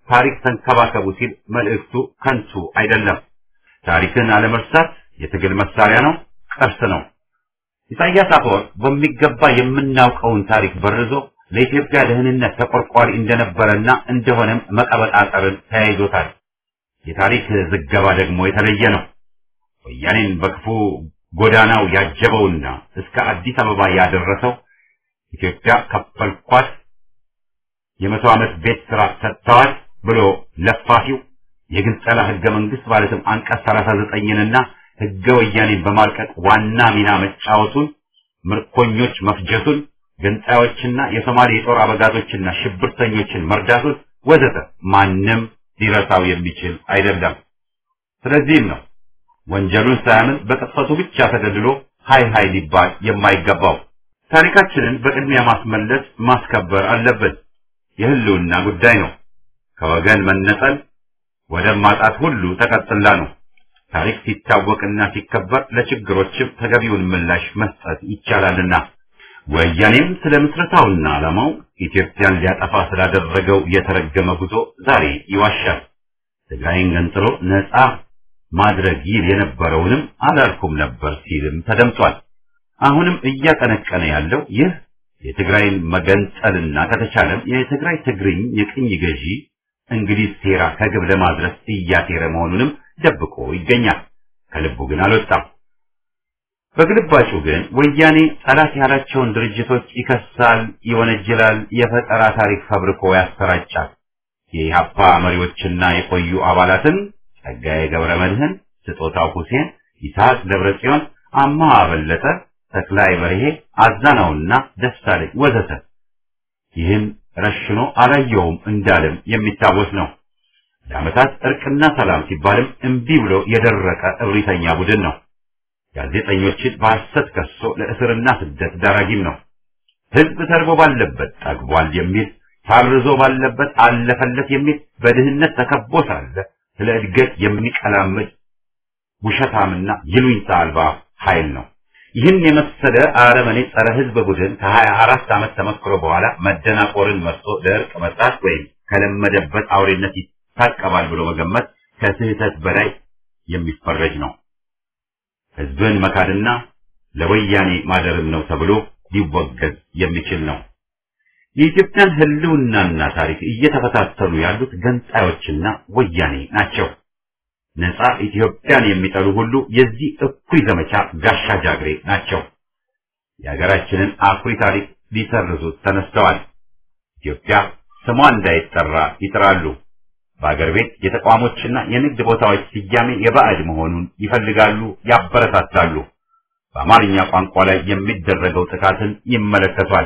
ታሪክ ተንከባከቡ ሲል መልእክቱ ከንቱ አይደለም። ታሪክን አለመርሳት የትግል መሳሪያ ነው፣ ቅርስ ነው። ኢሳያስ አፈወርቅ በሚገባ የምናውቀውን ታሪክ በርዞ ለኢትዮጵያ ደህንነት ተቆርቋሪ እንደነበረና እንደሆነም መቀበጣጠርን ተያይዞታል። የታሪክ ዝገባ ደግሞ የተለየ ነው። ወያኔን በክፉ ጎዳናው ያጀበውና እስከ አዲስ አበባ ያደረሰው ኢትዮጵያ ከፈልኳት የመቶ ዓመት ቤት ስራ ሰጥተዋል ብሎ ለፋፊው የግንጸላ ህገ መንግስት ማለትም አንቀጽ 39ንና ህገ ወያኔን በማርቀቅ ዋና ሚና መጫወቱን፣ ምርኮኞች መፍጀቱን፣ ገንጣዮችና የሶማሌ የጦር አበጋዞችና ሽብርተኞችን መርዳቱን ወዘተ ማንም ሊረሳው የሚችል አይደለም። ስለዚህም ነው ወንጀሉን ሳያምን በቅጽበቱ ብቻ ተገድሎ ሃይ ሃይ ሊባል የማይገባው። ታሪካችንን በቅድሚያ ማስመለስ ማስከበር አለብን። የህልውና ጉዳይ ነው። ከወገን መነጠል ወደብ ማጣት ሁሉ ተቀጥላ ነው። ታሪክ ሲታወቅና ሲከበር ለችግሮችም ተገቢውን ምላሽ መስጠት ይቻላልና ወያኔም ስለ ምስረታውና ዓላማው ኢትዮጵያን ሊያጠፋ ስላደረገው የተረገመ ጉዞ ዛሬ ይዋሻል። ትግራይን ገንጥሎ ነፃ ማድረግ ይል የነበረውንም አላልኩም ነበር ሲልም ተደምጧል። አሁንም እያቀነቀነ ያለው ይህ የትግራይን መገንጠልና ከተቻለም የትግራይ ትግርኝ የቅኝ ገዢ እንግሊዝ ሴራ ከግብ ለማድረስ እያሴረ መሆኑንም ደብቆ ይገኛል። ከልቡ ግን አልወጣም። በግልባጩ ግን ወያኔ ጠላት ያላቸውን ድርጅቶች ይከሳል፣ ይወነጅላል፣ የፈጠራ ታሪክ ፈብርኮ ያሰራጫል። የኢህአፓ መሪዎችና የቆዩ አባላትን ጸጋዬ ገብረ መድህን፣ ስጦታው ሁሴን፣ ይስሐቅ ደብረጽዮን፣ አማሃ በለጠ፣ ተክላይ በርሄ፣ አዛናውና ደሳለኝ ወዘተ ይህን ረሽኖ አላየውም እንዳለም የሚታወስ ነው። ለዓመታት እርቅና ሰላም ሲባልም እምቢ ብሎ የደረቀ እብሪተኛ ቡድን ነው። ጋዜጠኞችን በሐሰት ከሶ ለእስርና ስደት ዳራጊም ነው። ሕዝብ ተርቦ ባለበት ጠግቧል የሚል ታርዞ ባለበት አለፈለት የሚል በድህነት ተከቦ ሳለ ስለ እድገት የሚቀላምድ ውሸታምና ይሉኝታ አልባ ኃይል ነው። ይህን የመሰለ አረመኔ ጸረ ሕዝብ ቡድን ከሀያ አራት ዓመት ተመክሮ በኋላ መደናቆርን መርጦ ለእርቅ መጣት ወይም ከለመደበት አውሬነት ይታቀባል ብሎ መገመት ከስህተት በላይ የሚፈረጅ ነው። ሕዝብን መካድና ለወያኔ ማደርም ነው ተብሎ ሊወገዝ የሚችል ነው። የኢትዮጵያን ሕልውናና ታሪክ እየተፈታተኑ ያሉት ገንጣዮችና ወያኔ ናቸው። ነፃ ኢትዮጵያን የሚጠሉ ሁሉ የዚህ እኩይ ዘመቻ ጋሻ ጃግሬ ናቸው። የሀገራችንን አኩሪ ታሪክ ሊሰርዙት ተነስተዋል። ኢትዮጵያ ስሟ እንዳይጠራ ይጥራሉ። በአገር ቤት የተቋሞችና የንግድ ቦታዎች ስያሜ የባዕድ መሆኑን ይፈልጋሉ፣ ያበረታታሉ። በአማርኛ ቋንቋ ላይ የሚደረገው ጥቃትን ይመለከቷል።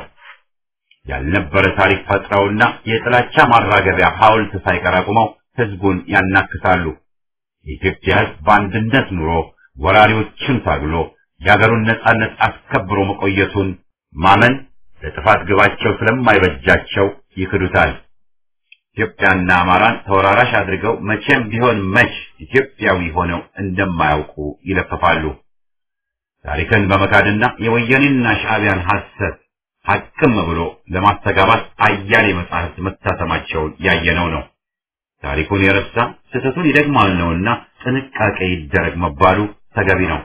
ያልነበረ ታሪክ ፈጥረውና የጥላቻ ማራገቢያ ሐውልት ሳይቀር አቁመው ህዝቡን ያናክሳሉ። የኢትዮጵያ ህዝብ በአንድነት ኑሮ ወራሪዎችን ታግሎ የሀገሩን ነጻነት አስከብሮ መቆየቱን ማመን ለጥፋት ግባቸው ስለማይበጃቸው ይክዱታል። ኢትዮጵያና አማራን ተወራራሽ አድርገው መቼም ቢሆን መች ኢትዮጵያዊ ሆነው እንደማያውቁ ይለፍፋሉ። ታሪክን በመካድና የወያኔና ሻዕቢያን ሐሰት ሐቅም ብሎ ለማስተጋባት አያሌ መጻሕፍት መታተማቸውን ያየነው ነው። ታሪኩን የረሳ ስህተቱን ይደግማል ነውና ጥንቃቄ ይደረግ መባሉ ተገቢ ነው።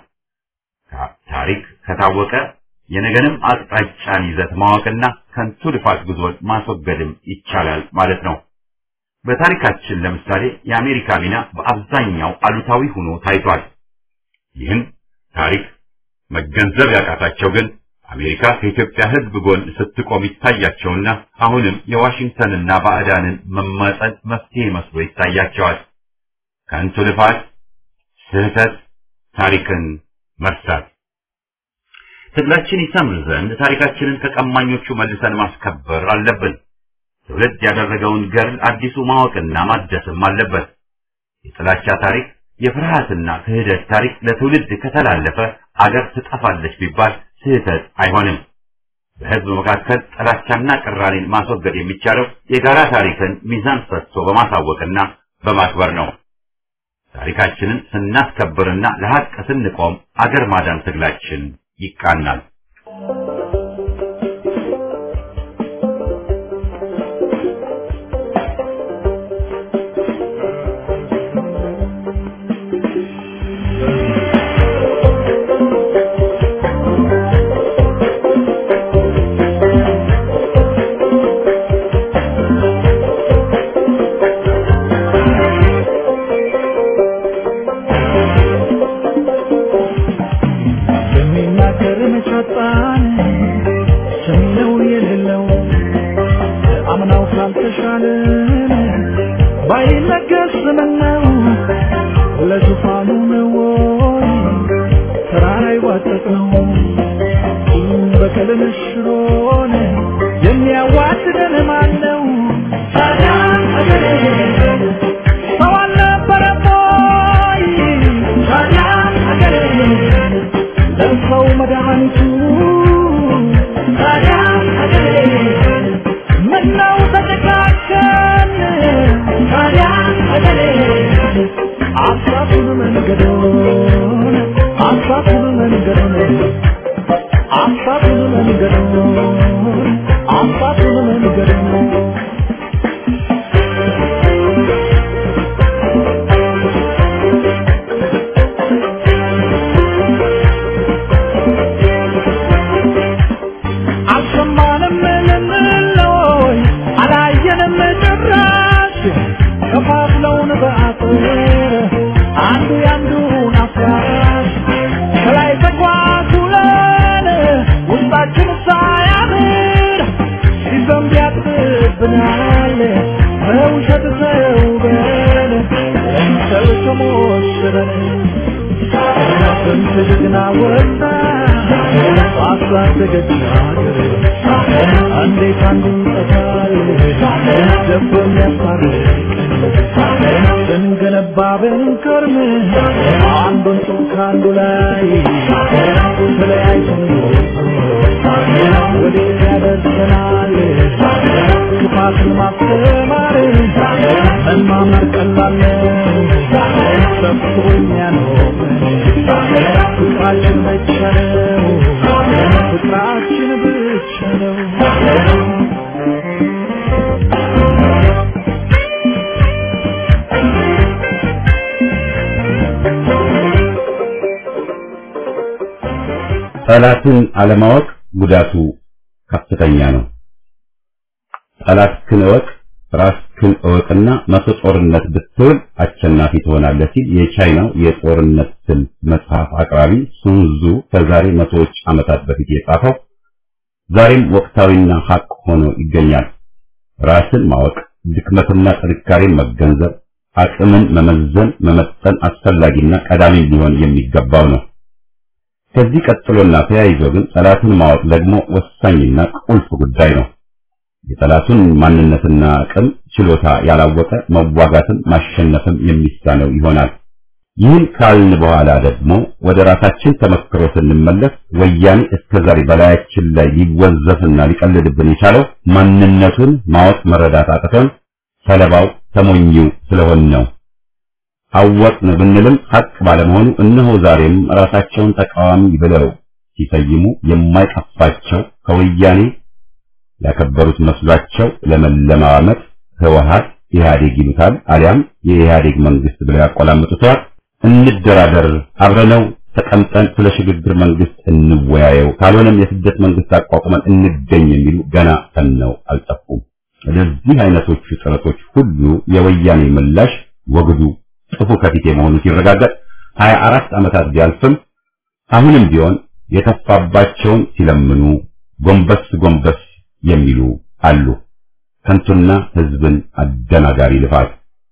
ታሪክ ከታወቀ የነገንም አቅጣጫን ይዘት ማወቅና ከንቱ ልፋት ጉዞን ማስወገድም ይቻላል ማለት ነው። በታሪካችን ለምሳሌ የአሜሪካ ሚና በአብዛኛው አሉታዊ ሆኖ ታይቷል። ይህን ታሪክ መገንዘብ ያቃታቸው ግን አሜሪካ ከኢትዮጵያ ሕዝብ ጎን ስትቆም ይታያቸውና አሁንም የዋሽንግተንና ባዕዳንን መማጸን መፍትሄ መስሎ ይታያቸዋል። ከንቱ ልፋት፣ ስህተት፣ ታሪክን መርሳት። ትግላችን ይሰምር ዘንድ ታሪካችንን ከቀማኞቹ መልሰን ማስከበር አለብን። ትውልድ ያደረገውን ገድል አዲሱ ማወቅና ማደስም አለበት። የጥላቻ ታሪክ፣ የፍርሃትና ክህደት ታሪክ ለትውልድ ከተላለፈ አገር ትጠፋለች ቢባል ስህተት አይሆንም። በሕዝብ መካከል ጥላቻና ቅራኔን ማስወገድ የሚቻለው የጋራ ታሪክን ሚዛን ሰጥቶ በማሳወቅና በማክበር ነው። ታሪካችንን ስናስከብርና ለሐቅ ስንቆም አገር ማዳን ትግላችን ይቃናል።
ያጣን ስምነው የሌለው አምናው ካልተሻለን ባይነገስ ምነው ለዙፋኑ ነው ወይ ተራራ ይዋጠጥ ነው በቀልን ሽሮን የሚያዋድደን ማን ነው? ታዲያ አገሬ ሰው አልነበረም ወይ? ታዲያ አገሬ ለሰው መድኃኒቱ ታዲያ አገሬ ምነው ተጨካከን? ታዲያ አገሬ አሳቱን መንገዶን አሳቱን መንገዶን አሳቱን መንገዶን አሳቱን መንገዶን አልሰማንም ልንለይ አላየንም ጭራሽ ከፋፍለውን በአጥር አንዱ ያንዱን አፍራሽ ከላይ ተጓጉለን ውስጣችን ሳያምር ሲዘንብ ያጥብናል በውሸት ተውበን ለምሰል ተሞሽረን ስንት ጀግና ወጣ ባሳደገች ሀገር እንዴት አንዱ ይጠፋል ደቦ የሚያስታርቀን ስንገነባ ብንከርም አንዱን ጡብ ከአንዱ ላይ ተለያይተን ወዴት ያደርሰናል ክፋትን ማስተማር መማመር ቀላል ነው ሰብስቦ የሚያኖረን ፍቅራችን ብቻ ነው ፍቅራችን ብቻ ነው
ጠላትን አለማወቅ ጉዳቱ ከፍተኛ ነው። ጠላትህን እወቅ ራስህን እወቅና መቶ ጦርነት ብትውል አሸናፊ ትሆናለህ ሲል የቻይናው የጦርነት ስልት መጽሐፍ አቅራቢ ሱንዙ ከዛሬ መቶዎች ዓመታት በፊት የጻፈው ዛሬም ወቅታዊና ሐቅ ሆኖ ይገኛል። ራስን ማወቅ፣ ድክመትና ጥንካሬን መገንዘብ፣ አቅምን መመዘን፣ መመጠን አስፈላጊና ቀዳሚ ሊሆን የሚገባው ነው። ከዚህ ቀጥሎና ተያይዞ ግን ጠላትን ማወቅ ደግሞ ወሳኝና ቁልፍ ጉዳይ ነው። የጠላቱን ማንነትና አቅም ችሎታ ያላወቀ መዋጋትም ማሸነፍም የሚሳነው ይሆናል። ይህን ካልን በኋላ ደግሞ ወደ ራሳችን ተመክሮ ስንመለስ ወያኔ እስከዛሬ በላያችን ላይ ሊወዘፍና ሊቀልድብን የቻለው ማንነቱን ማወቅ መረዳት አቅቶን ሰለባው ተሞኝው ስለሆን ነው። አወቅን ብንልም ሐቅ ባለመሆኑ እነሆ ዛሬም ራሳቸውን ተቃዋሚ ብለው ሲሰይሙ የማይቀፋቸው ከወያኔ ያከበሩት መስሏቸው ለመለማመጥ ህወሓት ኢህአዴግ ይሉታል፣ አሊያም የኢህአዴግ መንግስት ብለው ያቆላምጡታል። እንደራደር፣ አብረነው ተቀምጠን ስለ ሽግግር መንግስት እንወያየው፣ ካልሆነም የስደት መንግስት አቋቁመን እንገኝ የሚሉ ገና ተነው አልጠፉም። ለዚህ አይነቶቹ ጥረቶች ሁሉ የወያኔ ምላሽ ወግዱ ጥፉ ከፊቴ መሆኑ ሲረጋገጥ 24 ዓመታት ቢያልፍም አሁንም ቢሆን የተፋባቸውን ሲለምኑ ጎንበስ ጎንበስ የሚሉ አሉ። ከንቱና ህዝብን አደናጋሪ ልፋት።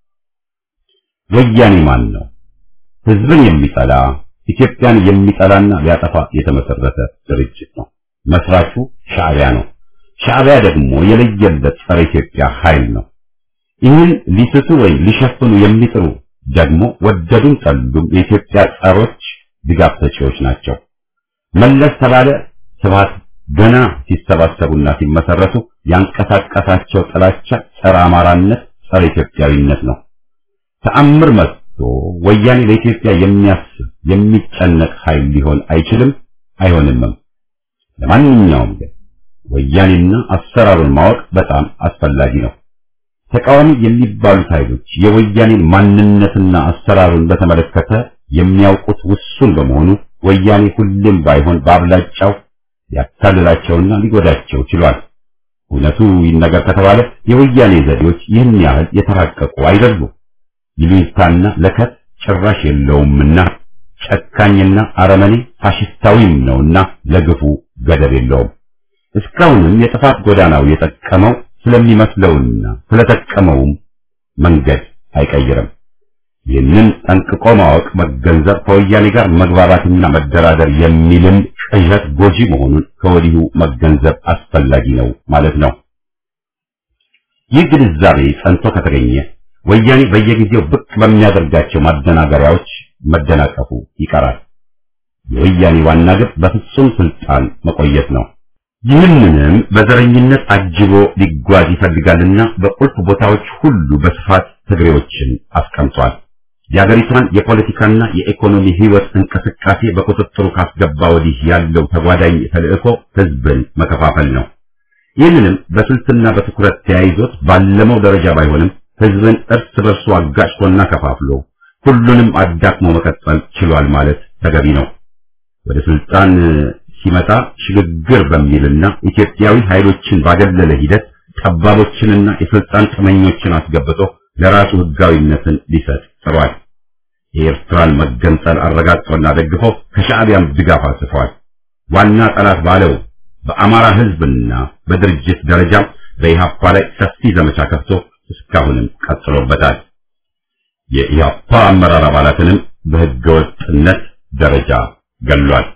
ወያኔ ማን ነው? ህዝብን የሚጠላ ኢትዮጵያን የሚጠላና ሊያጠፋ የተመሰረተ ድርጅት ነው። መስራቹ ሻዕቢያ ነው። ሻዕቢያ ደግሞ የለየለት ጸረ ኢትዮጵያ ኃይል ነው። ይህን ሊስቱ ወይም ሊሸፍኑ የሚጥሩ ደግሞ ወደዱም ጠሉም የኢትዮጵያ ጸሮች ድጋፍ ሰጪዎች ናቸው። መለስ ተባለ ስብሃት ገና ሲሰባሰቡና ሲመሰረቱ ያንቀሳቀሳቸው ጥላቻ ጸረ አማራነት፣ ጸረ ኢትዮጵያዊነት ነው። ተአምር መጥቶ ወያኔ ለኢትዮጵያ የሚያስብ የሚጨነቅ ኃይል ሊሆን አይችልም አይሆንምም። ለማንኛውም ግን ወያኔና አሰራሩን ማወቅ በጣም አስፈላጊ ነው። ተቃዋሚ የሚባሉት ኃይሎች የወያኔን ማንነትና አሰራሩን በተመለከተ የሚያውቁት ውሱን በመሆኑ ወያኔ ሁሌም ባይሆን በአብላጫው ሊያታልላቸውና ሊጎዳቸው ችሏል። እውነቱ ይነገር ከተባለ የወያኔ ዘዴዎች ይህን ያህል የተራቀቁ አይደሉም። ይሉኝታና ለከት ጭራሽ የለውምና ጨካኝና አረመኔ ፋሽስታዊም ነውና ለግፉ ገደብ የለውም። እስካሁንም የጥፋት ጎዳናው የጠቀመው ስለሚመስለውና ስለጠቀመውም መንገድ አይቀይርም። ይህንን ጠንቅቆ ማወቅ መገንዘብ ከወያኔ ጋር መግባባትና መደራደር የሚልም ቅዠት ጎጂ መሆኑን ከወዲሁ መገንዘብ አስፈላጊ ነው ማለት ነው። ይህ ግንዛቤ ጸንቶ ከተገኘ ወያኔ በየጊዜው ብቅ በሚያደርጋቸው ማደናገሪያዎች መደናቀፉ ይቀራል። የወያኔ ዋና ግብ በፍጹም ስልጣን መቆየት ነው። ይህንንም በዘረኝነት አጅቦ ሊጓዝ ይፈልጋልና በቁልፍ ቦታዎች ሁሉ በስፋት ትግሬዎችን አስቀምጧል። የአገሪቷን የፖለቲካና የኢኮኖሚ ህይወት እንቅስቃሴ በቁጥጥሩ ካስገባ ወዲህ ያለው ተጓዳኝ ተልዕኮ ህዝብን መከፋፈል ነው። ይህንንም በስልትና በትኩረት ተያይዞት ባለመው ደረጃ ባይሆንም ህዝብን እርስ በርሱ አጋጭቶና ከፋፍሎ ሁሉንም አዳክሞ መቀጠል ችሏል ማለት ተገቢ ነው። ወደ ስልጣን ሲመጣ ሽግግር በሚልና ኢትዮጵያዊ ኃይሎችን ባገለለ ሂደት ጠባቦችንና የስልጣን ጥመኞችን አስገብቶ ለራሱ ህጋዊነትን ሊሰጥ ጥሯል። የኤርትራን መገንጠል አረጋግጦና ደግፎ ከሻዕቢያም ድጋፍ አጽፏል። ዋና ጠላት ባለው በአማራ ህዝብና በድርጅት ደረጃ በኢህአፓ ላይ ሰፊ ዘመቻ ከፍቶ እስካሁንም ቀጥሎበታል። የኢህአፓ አመራር አባላትንም በህገወጥነት ደረጃ ገሏል።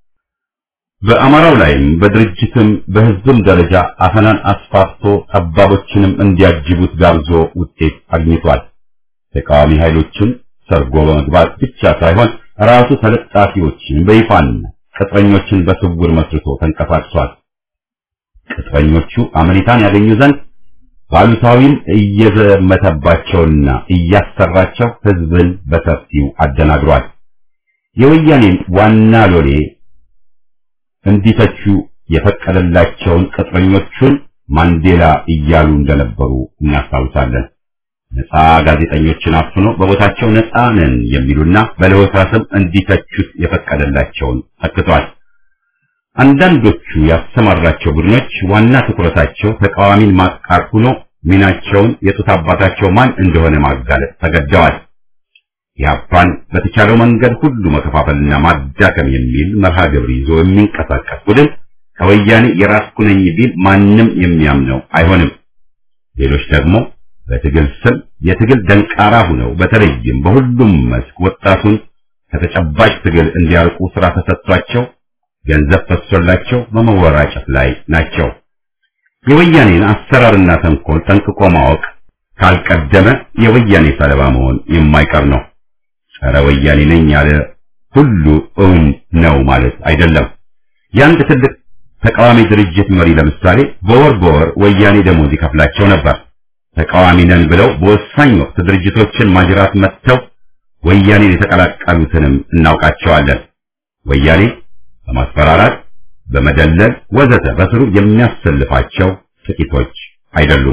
በአማራው ላይም በድርጅትም በህዝብም ደረጃ አፈናን አስፋፍቶ ጠባቦችንም እንዲያጅቡት ጋብዞ ውጤት አግኝቷል። ተቃዋሚ ኃይሎችን ሰርጎ በመግባት ብቻ ሳይሆን ራሱ ተለጣፊዎችን በይፋና ቅጥረኞችን በስውር መስርቶ ተንቀሳቅሷል። ቅጥረኞቹ አመኔታን ያገኙ ዘንድ ባሉታዊም እየዘመተባቸውና እያሰራቸው ህዝብን በሰፊው አደናግሯል። የወያኔን ዋና ሎሌ እንዲተቹ የፈቀደላቸውን ቅጥረኞቹን ማንዴላ እያሉ እንደነበሩ እናስታውሳለን። ነፃ ጋዜጠኞችን አፍኖ በቦታቸው ነፃ ነን የሚሉና በለሆሳስም እንዲተቹት የፈቀደላቸውን ተክቷል። አንዳንዶቹ ያሰማራቸው ቡድኖች ዋና ትኩረታቸው ተቃዋሚን ማጥቃት ሆኖ ሚናቸውን የጡት አባታቸው ማን እንደሆነ ማጋለጥ ተገደዋል። ኢህአፓን በተቻለው መንገድ ሁሉ መከፋፈልና ማዳከም የሚል መርሃ ግብር ይዞ የሚንቀሳቀስ ቡድን ከወያኔ የራስኩ ነኝ ቢል ማንም የሚያምነው አይሆንም። ሌሎች ደግሞ በትግል ስም የትግል ደንቃራ ሁነው በተለይም በሁሉም መስክ ወጣቱን ከተጨባጭ ትግል እንዲያርቁ ስራ ተሰጥቷቸው ገንዘብ ፈሶላቸው በመወራጨት ላይ ናቸው። የወያኔን አሰራርና ተንኮል ጠንቅቆ ማወቅ ካልቀደመ የወያኔ ሰለባ መሆን የማይቀር ነው። ጸረ ወያኔ ነኝ ያለ ሁሉ እውን ነው ማለት አይደለም። የአንድ ትልቅ ተቃዋሚ ድርጅት መሪ ለምሳሌ በወር በወር ወያኔ ደሞዝ ይከፍላቸው ነበር። ተቃዋሚ ነን ብለው በወሳኝ ወቅት ድርጅቶችን ማጅራት መጥተው ወያኔን የተቀላቀሉትንም እናውቃቸዋለን። ወያኔ በማስፈራራት በመደለል ወዘተ በስሩ የሚያሰልፋቸው ጥቂቶች አይደሉም።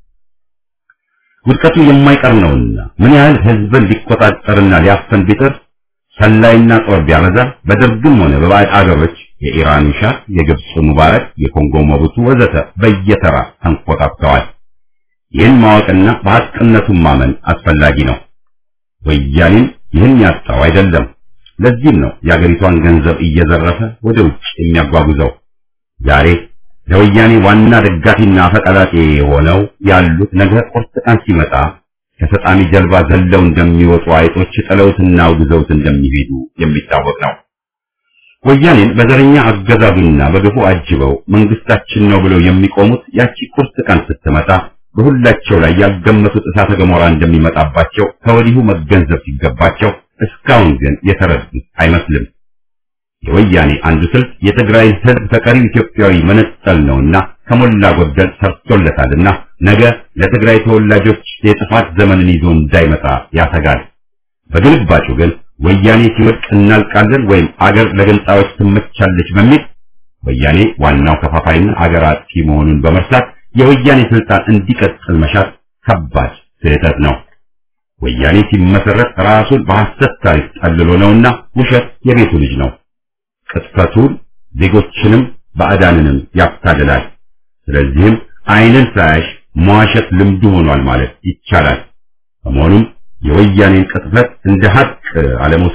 ውድቀቱ የማይቀር ነውና ምን ያህል ህዝብን ሊቆጣጠርና ሊያፈን ቢጥር ሰላይና ጦር ቢያበዛ በደርግም ሆነ በባዕድ አገሮች የኢራኑ ሻህ፣ የግብፁ ሙባረክ፣ የኮንጎ መቡቱ ወዘተ በየተራ ተንኮታክተዋል። ይህን ማወቅና በሐቅነቱን ማመን አስፈላጊ ነው። ወያኔም ይህን ያጣው አይደለም። ለዚህም ነው የአገሪቷን ገንዘብ እየዘረፈ ወደ ውጭ የሚያጓጉዘው። ዛሬ ለወያኔ ዋና ደጋፊና አፈቀላጤ የሆነው ያሉት ነገ ቁርጥ ቀን ሲመጣ ከሰጣሚ ጀልባ ዘለው እንደሚወጡ አይጦች ጥለውትና አውግዘውት እንደሚሄዱ የሚታወቅ ነው። ወያኔን በዘረኛ አገዛዙና በግፉ አጅበው መንግስታችን ነው ብለው የሚቆሙት ያቺ ቁርጥ ቀን ስትመጣ በሁላቸው ላይ ያልገመቱት እሳተ ገሞራ እንደሚመጣባቸው ከወዲሁ መገንዘብ ሲገባቸው እስካሁን ግን የተረዱት አይመስልም። የወያኔ አንዱ ስልት የትግራይን ህዝብ ከቀሪው ኢትዮጵያዊ መነጠል ነውና ከሞላ ጎደል ሰርቶለታልና ነገ ለትግራይ ተወላጆች የጥፋት ዘመንን ይዞ እንዳይመጣ ያሰጋል። በግልባጩ ግን ወያኔ ሲወድቅ እናልቃለን ወይም አገር ለገንጣዮች ትመቻለች በሚል ወያኔ ዋናው ከፋፋይና አገር አጥፊ መሆኑን በመርሳት የወያኔ ስልጣን እንዲቀጥል መሻት ከባድ ስህተት ነው። ወያኔ ሲመሰረት ራሱን በሐሰት ታሪክ ጠልሎ ነውና ውሸት የቤቱ ልጅ ነው። ቅጥፈቱን ዜጎችንም ባዕዳንንም ያታልላል። ስለዚህም ዓይንን ሳያሽ መዋሸት ልምዱ ሆኗል ማለት ይቻላል። በመሆኑም የወያኔን ቅጥፈት እንደ ሀቅ አለመውሰድ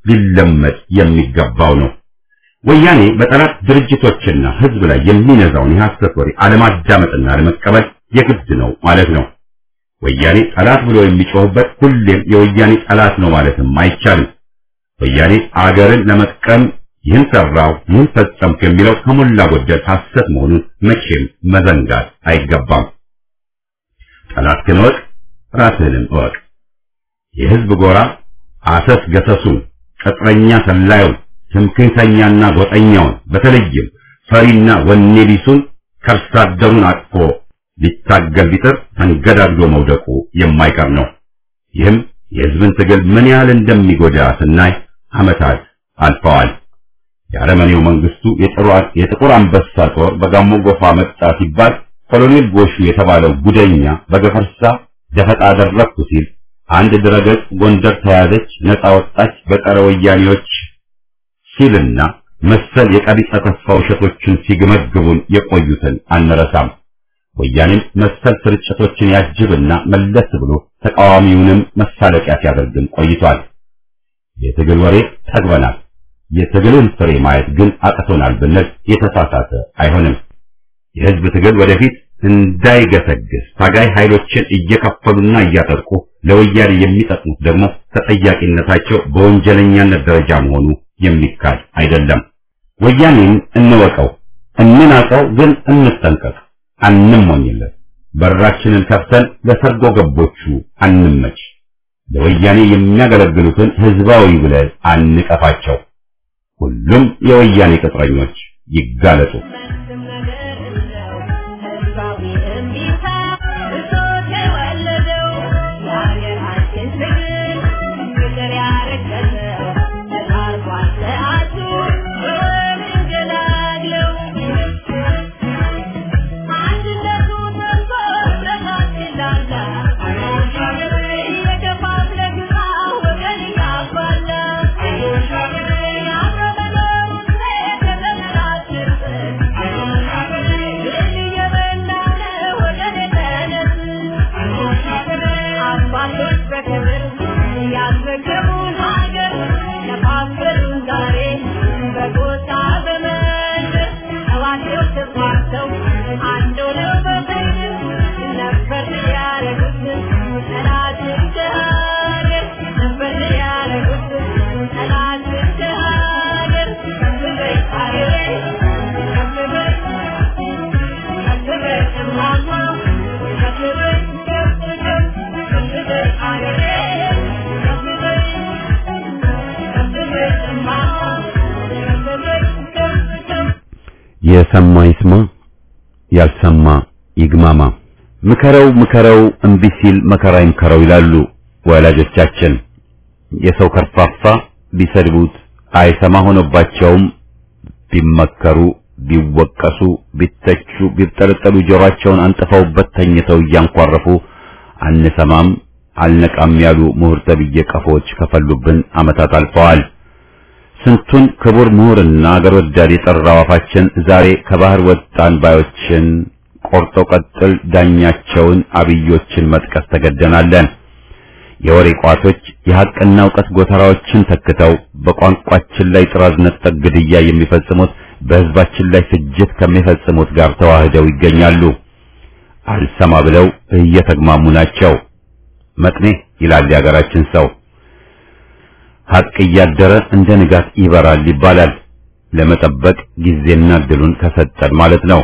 ሊለመድ የሚገባው ነው። ወያኔ በጠላት ድርጅቶችና ህዝብ ላይ የሚነዛውን የሐሰት ወሬ አለማዳመጥና አለመቀበል የግድ ነው ማለት ነው። ወያኔ ጠላት ብሎ የሚጮህበት ሁሌም የወያኔ ጠላት ነው ማለትም አይቻልም። ወያኔ አገርን ለመጥቀም ይህን ሰራው ይህን ፈጸምኩ የሚለው ከሞላ ጎደል ሐሰት መሆኑን መቼም መዘንጋት አይገባም። ጠላትህን እወቅ፣ ራስህንም እወቅ። የህዝብ ጎራ አሰስ ገሰሱን፣ ቅጥረኛ ሰላዩን፣ ትምክህተኛና ጎጠኛውን በተለይም ፈሪና ወኔ ቢሱን ከርሳ አደሩን አቅፎ ሊታገል ቢጥር ተንገዳግዶ መውደቁ የማይቀር ነው። ይህም የህዝብን ትግል ምን ያህል እንደሚጎዳ ስናይ ዓመታት አልፈዋል። የአረመኔው መንግስቱ የጥቁር አንበሳ ጦር በጋሞ ጎፋ መጣ ሲባል ኮሎኔል ጎሹ የተባለው ጉደኛ በገፈርሳ ደፈጣ አደረግኩ ሲል አንድ ድረገጽ ጎንደር ተያዘች፣ ነፃ ወጣች በጸረ ወያኔዎች ሲልና መሰል የቀቢጸ ተስፋ ውሸቶችን ሲገመግቡን የቆዩትን አንረሳም። ወያኔም መሰል ስርጭቶችን ያጅብና መለስ ብሎ ተቃዋሚውንም መሳለቂያ ሲያደርግን ቆይቷል። የትግል ወሬ ጠግበናል፣ የትግልን ፍሬ ማየት ግን አቅቶናል ብንል የተሳሳተ አይሆንም። የህዝብ ትግል ወደፊት እንዳይገሰግስ ታጋይ ኃይሎችን እየከፈሉና እያጠቁ ለወያኔ የሚጠቅሙት ደግሞ ተጠያቂነታቸው በወንጀለኛነት ደረጃ መሆኑ የሚካድ አይደለም። ወያኔን እንወቀው፣ እንናቀው፣ ግን እንጠንቀቅ፣ አንሞኝለት። በራችንን ከፍተን ለሰርጎ ገቦቹ አንመች። ለወያኔ የሚያገለግሉትን ህዝባዊ ብለን አንቀፋቸው። ሁሉም የወያኔ ቅጥረኞች ይጋለጡ። የሰማ ይስማ፣ ያልሰማ ይግማማ። ምከረው ምከረው እምቢ ሲል መከራ ይምከረው ይላሉ ወላጆቻችን። የሰው ከርፋፋ ቢሰድቡት አይሰማ ሆኖባቸውም ቢመከሩ ቢወቀሱ ቢተቹ ቢጠለጠሉ ጆሮአቸውን አንጥፈውበት ተኝተው እያንኳረፉ አንሰማም አልነቃም ያሉ ምሁር ተብዬ ቀፎች ከፈሉብን ዓመታት አልፈዋል። ስንቱን ክቡር ምሁርና አገር ወዳድ የጠራው አፋችን ዛሬ ከባህር ወጣን ባዮችን ቆርጦ ቀጥል ዳኛቸውን አብዮችን መጥቀስ ተገደናለን። የወሬ ቋቶች የሐቅና እውቀት ጎተራዎችን ተክተው በቋንቋችን ላይ ጥራዝ ነጠቅ ግድያ የሚፈጽሙት በሕዝባችን ላይ ፍጅት ከሚፈጽሙት ጋር ተዋህደው ይገኛሉ። አልሰማ ብለው እየተግማሙ ናቸው። መጥኔ ይላል የሀገራችን ሰው። ሐቅ እያደረ እንደ ንጋት ይበራል ይባላል። ለመጠበቅ ጊዜና እድሉን ከሰጠን ማለት ነው።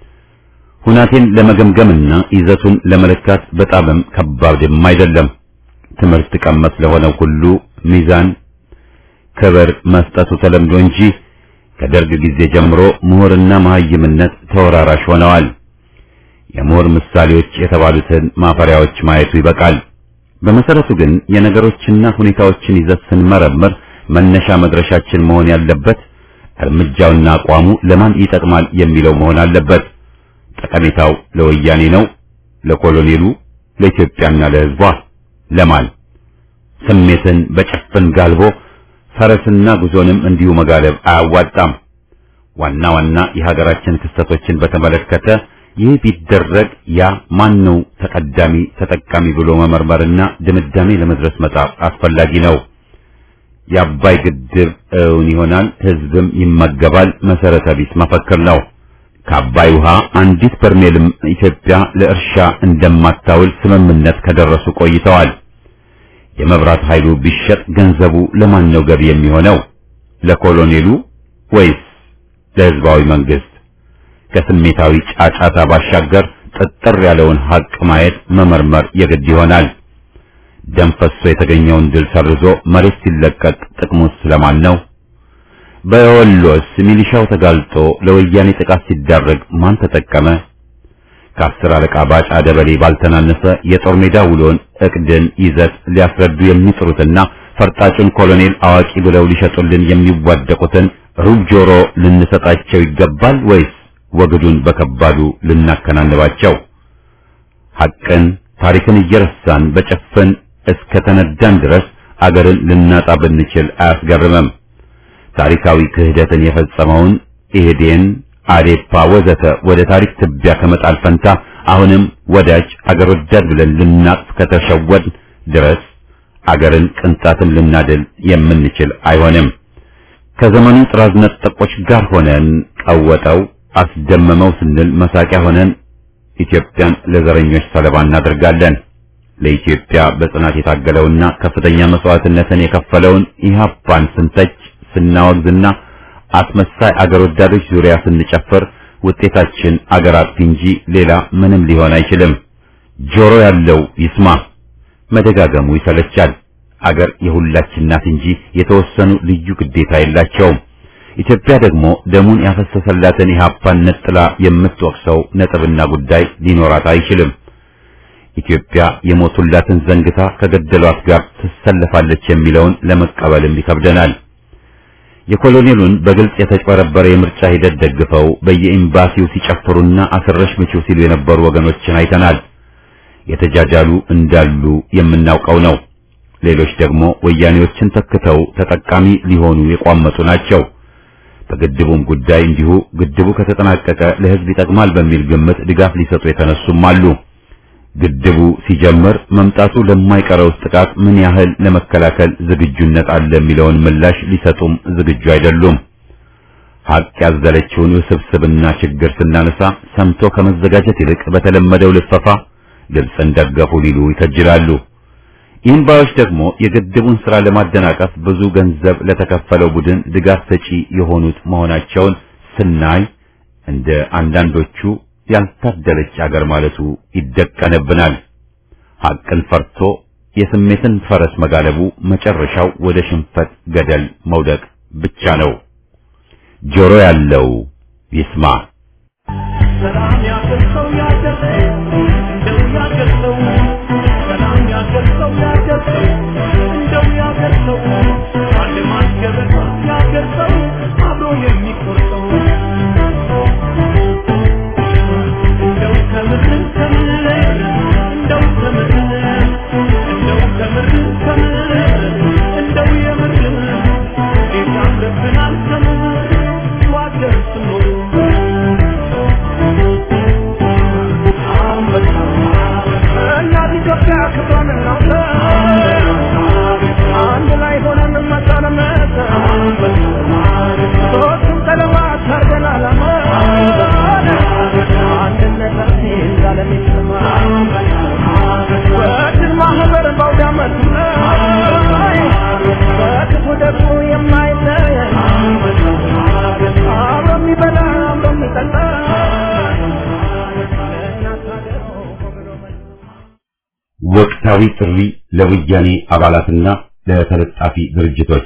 ሁናቴን ለመገምገምና ይዘቱን ለመለካት በጣምም ከባድም አይደለም። ትምህርት ቀመስ ለሆነው ሁሉ ሚዛን ክብር መስጠቱ ተለምዶ እንጂ ከደርግ ጊዜ ጀምሮ ምሁርና መሀይምነት ተወራራሽ ሆነዋል። የምሁር ምሳሌዎች የተባሉትን ማፈሪያዎች ማየቱ ይበቃል። በመሰረቱ ግን የነገሮችና ሁኔታዎችን ይዘት ስንመረምር መነሻ መድረሻችን መሆን ያለበት እርምጃውና አቋሙ ለማን ይጠቅማል የሚለው መሆን አለበት። ጠቀሜታው ለወያኔ ነው፣ ለኮሎኔሉ፣ ለኢትዮጵያና ለሕዝቧ ለማን? ስሜትን በጭፍን ጋልቦ ፈረስና ጉዞንም እንዲሁ መጋለብ አያዋጣም። ዋና ዋና የሀገራችን ክስተቶችን በተመለከተ ይህ ቢደረግ ያ ማን ነው ተቀዳሚ ተጠቃሚ ብሎ መመርመርና ድምዳሜ ለመድረስ መጣር አስፈላጊ ነው። የአባይ ግድብ እውን ይሆናል፣ ህዝብም ይመገባል መሰረተ ቢስ መፈክር ነው። ከአባይ ውሃ አንዲት በርሜልም ኢትዮጵያ ለእርሻ እንደማታውል ስምምነት ከደረሱ ቆይተዋል። የመብራት ኃይሉ ቢሸጥ ገንዘቡ ለማን ነው ገቢ የሚሆነው? ለኮሎኔሉ ወይስ ለህዝባዊ መንግስት? ከስሜታዊ ጫጫታ ባሻገር ጥጥር ያለውን ሀቅ ማየት መመርመር የግድ ይሆናል። ደም ፈሶ የተገኘውን ድል ሰርዞ መሬት ሲለቀቅ ጥቅሙስ ስለማን ነው? በወሎስ ሚሊሻው ተጋልጦ ለወያኔ ጥቃት ሲዳረግ ማን ተጠቀመ? ከአስር አለቃ ባጫ ደበሌ ባልተናነሰ የጦር ሜዳ ውሎን እቅድን ይዘት ሊያስረዱ የሚጥሩትና ፈርጣጩን ኮሎኔል አዋቂ ብለው ሊሸጡልን የሚዋደቁትን ሩብ ጆሮ ልንሰጣቸው ይገባል ወይስ ወግዱን በከባዱ ልናከናንባቸው? ሐቅን ታሪክን እየረሳን በጭፍን እስከ ተነዳን ድረስ አገርን ልናጣ ብንችል አያስገርምም። ታሪካዊ ክህደትን የፈጸመውን ኢህዴን፣ አዴፓ ወዘተ ወደ ታሪክ ትቢያ ከመጣል ፈንታ አሁንም ወዳጅ አገር ወዳድ ብለን ልናቅፍ ከተሸወድ ድረስ አገርን ቅንጣትን ልናድል የምንችል አይሆንም። ከዘመኑ ጥራዝ ነጠቆች ጋር ሆነን ቀወጠው አስደመመው ስንል መሳቂያ ሆነን ኢትዮጵያን ለዘረኞች ሰለባ እናደርጋለን። ለኢትዮጵያ በጽናት የታገለውና ከፍተኛ መስዋዕትነትን የከፈለውን ኢህአፓን ስንተች ስናወግዝና አስመሳይ አገር ወዳዶች ዙሪያ ስንጨፍር ውጤታችን አገር አጥፊ እንጂ ሌላ ምንም ሊሆን አይችልም። ጆሮ ያለው ይስማ። መደጋገሙ ይሰለቻል። አገር የሁላችን ናት እንጂ የተወሰኑ ልዩ ግዴታ የላቸውም። ኢትዮጵያ ደግሞ ደሙን ያፈሰሰላትን ኢህአፓን ነጥላ የምትወቅሰው ነጥብና ጉዳይ ሊኖራት አይችልም። ኢትዮጵያ የሞቱላትን ዘንግታ ከገደሏት ጋር ትሰለፋለች የሚለውን ለመቀበልም ይከብደናል። የኮሎኔሉን በግልጽ የተጭበረበረ የምርጫ ሂደት ደግፈው በየኤምባሲው ሲጨፍሩና አስረሽ ምችው ሲሉ የነበሩ ወገኖችን አይተናል። የተጃጃሉ እንዳሉ የምናውቀው ነው። ሌሎች ደግሞ ወያኔዎችን ተክተው ተጠቃሚ ሊሆኑ የቋመጡ ናቸው። በግድቡም ጉዳይ እንዲሁ ግድቡ ከተጠናቀቀ ለሕዝብ ይጠቅማል በሚል ግምት ድጋፍ ሊሰጡ የተነሱም አሉ። ግድቡ ሲጀምር መምጣቱ ለማይቀረው ጥቃት ምን ያህል ለመከላከል ዝግጁነት አለ የሚለውን ምላሽ ሊሰጡም ዝግጁ አይደሉም። ሀቅ ያዘለችውን ውስብስብና ችግር ስናነሳ ሰምቶ ከመዘጋጀት ይልቅ በተለመደው ልፈፋ ግብፅን ደገፉ ሊሉ ይከጅላሉ። ይህን ባዮች ደግሞ የግድቡን ስራ ለማደናቀፍ ብዙ ገንዘብ ለተከፈለው ቡድን ድጋፍ ሰጪ የሆኑት መሆናቸውን ስናይ እንደ አንዳንዶቹ ያልታደለች አገር ማለቱ ይደቀንብናል። ሐቅን ፈርቶ የስሜትን ፈረስ መጋለቡ መጨረሻው ወደ ሽንፈት ገደል መውደቅ ብቻ ነው። ጆሮ ያለው ይስማ።
ሰላም ያገርሰው ያገርሰው እንደው ያገርሰው ሰላም ያገርሰው ያገርሰው እንደው ያገርሰው አንድ ማስገበታ ያገርሰው አብሮ የሚቆርጠው እንደው ከምር ከምር እንደው ከምር እንደው ከምር ከምር እንደው የምር ጌታ ረብናል ከምር ዋገርስ ኖሮ እናት ኢትዮጵያ ክብሯን እናውጣ፣ አንድ ላይ ሆነን መጣለመት ሶስቱም ቀለማት አርገን ዓላማ አንድነታችን እንዳለም ይሰማ በድል ማህበር በአውደ ዓመቱ ላይ በክፉ ደጉ የማይለይ አብሮ የሚበላ አብሮ የሚጠጣ እናት ሀገር ብሎ
ወቅታዊ ጥሪ ለወያኔ አባላትና ለተለጣፊ ድርጅቶች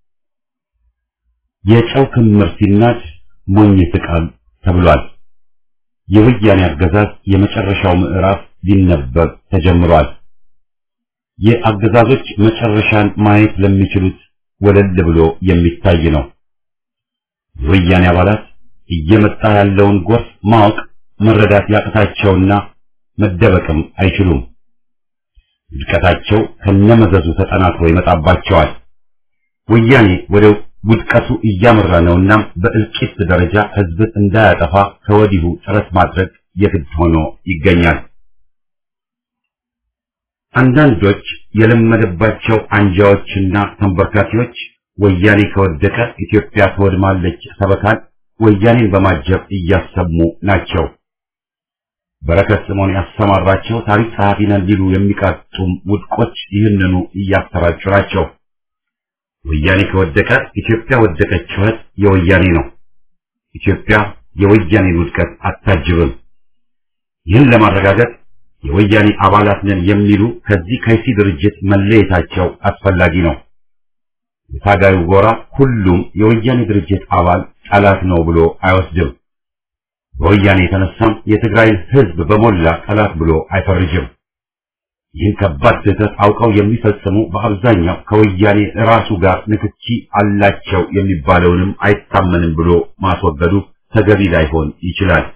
የጨው ክምር ሲናድ ሞኝ ይስቃል ተብሏል። የወያኔ አገዛዝ የመጨረሻው ምዕራፍ ሊነበብ ተጀምሯል። የአገዛዞች መጨረሻን ማየት ለሚችሉት ወለል ብሎ የሚታይ ነው። የወያኔ አባላት እየመጣ ያለውን ጎርፍ ማወቅ መረዳት ያቅታቸውና መደበቅም አይችሉም። ውድቀታቸው ከነመዘዙ ተጠናክሮ ይመጣባቸዋል። ወያኔ ወደ ውድቀቱ እያመራ ነውና በእልቂት ደረጃ ህዝብን እንዳያጠፋ ከወዲሁ ጥረት ማድረግ የግድ ሆኖ ይገኛል። አንዳንዶች የለመደባቸው አንጃዎችና ተንበርካኪዎች ወያኔ ከወደቀ ኢትዮጵያ ትወድማለች ሰበካን ወያኔን በማጀብ እያሰሙ ናቸው። በረከት ስምዖን ያሰማራቸው ታሪክ ጸሐፊ ነን ሊሉ የሚቃጡም ውድቆች ይህንኑ እያሰራጩ ናቸው። ወያኔ ከወደቀ ኢትዮጵያ ወደቀች ጩኸት የወያኔ ነው። ኢትዮጵያ የወያኔን ውድቀት አታጅብም። ይህን ለማረጋገጥ የወያኔ አባላት ነን የሚሉ ከዚህ ከይሲ ድርጅት መለየታቸው አስፈላጊ ነው። የታጋዩ ጎራ ሁሉም የወያኔ ድርጅት አባል ጠላት ነው ብሎ አይወስድም። በወያኔ የተነሳም የትግራይን ሕዝብ በሞላ ጠላት ብሎ አይፈርጅም። ይህን ከባድ ስህተት አውቀው የሚፈጽሙ በአብዛኛው ከወያኔ ራሱ ጋር ንክኪ አላቸው የሚባለውንም አይታመንም ብሎ ማስወገዱ ተገቢ ላይሆን ይችላል።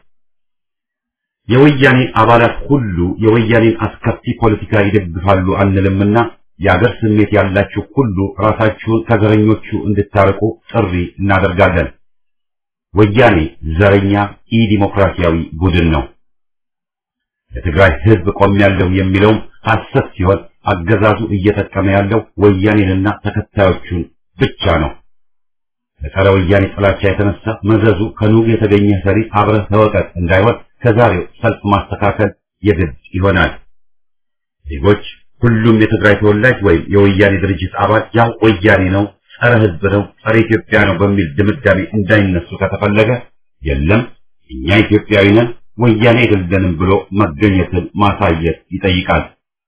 የወያኔ አባላት ሁሉ የወያኔን አስከፊ ፖለቲካ ይደግፋሉ አንልምና የአገር ስሜት ያላችሁ ሁሉ ራሳችሁን ከዘረኞቹ እንድታርቁ ጥሪ እናደርጋለን። ወያኔ ዘረኛ ኢ ዲሞክራሲያዊ ቡድን ነው። ለትግራይ ሕዝብ ቆሜያለሁ የሚለውም ሐሰት ሲሆን አገዛዙ እየጠቀመ ያለው ወያኔንና ተከታዮቹን ብቻ ነው። ለጸረ ወያኔ ጥላቻ የተነሳ መዘዙ ከኑግ የተገኘ ሰሪ አብረህ ተወቀጥ እንዳይሆን ከዛሬው ሰልፍ ማስተካከል የግድ ይሆናል። ዜጎች ሁሉም የትግራይ ተወላጅ ወይም የወያኔ ድርጅት አባል ያው ወያኔ ነው፣ ጸረ ሕዝብ ነው፣ ጸረ ኢትዮጵያ ነው በሚል ድምዳሜ እንዳይነሱ ከተፈለገ የለም እኛ ኢትዮጵያዊ ነን ወያኔ አይደለንም ብሎ መገኘትን ማሳየት ይጠይቃል።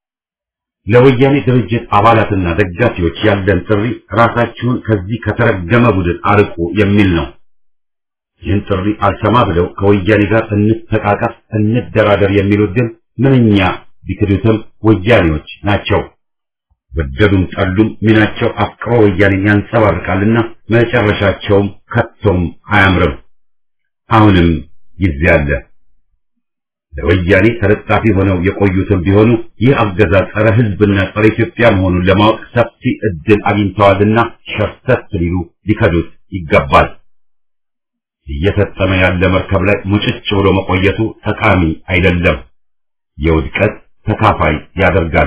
ለወያኔ ድርጅት አባላትና ደጋፊዎች ያለን ጥሪ ራሳችሁን ከዚህ ከተረገመ ቡድን አርቁ የሚል ነው። ይህን ጥሪ አልሰማ ብለው ከወያኔ ጋር እንተቃቀፍ፣ እንደራደር የሚሉት ግን ምንኛ ቢክዱትም ወያኔዎች ናቸው። ወደዱም ጠሉም ሚናቸው አፍቅሮ ወያኔን ያንጸባርቃልና መጨረሻቸውም ከቶም አያምርም። አሁንም ጊዜ አለ። ለወያኔ ተለጣፊ ሆነው የቆዩትም ቢሆኑ ይህ አገዛዝ ጸረ ሕዝብና ጸረ ኢትዮጵያ መሆኑን ለማወቅ ሰፊ እድል አግኝተዋልና ሸርተት ሊሉ ሊከዱት ይገባል። እየሰጠመ ያለ መርከብ ላይ ሙጭጭ ብሎ መቆየቱ ጠቃሚ አይደለም፣ የውድቀት ተካፋይ ያደርጋል።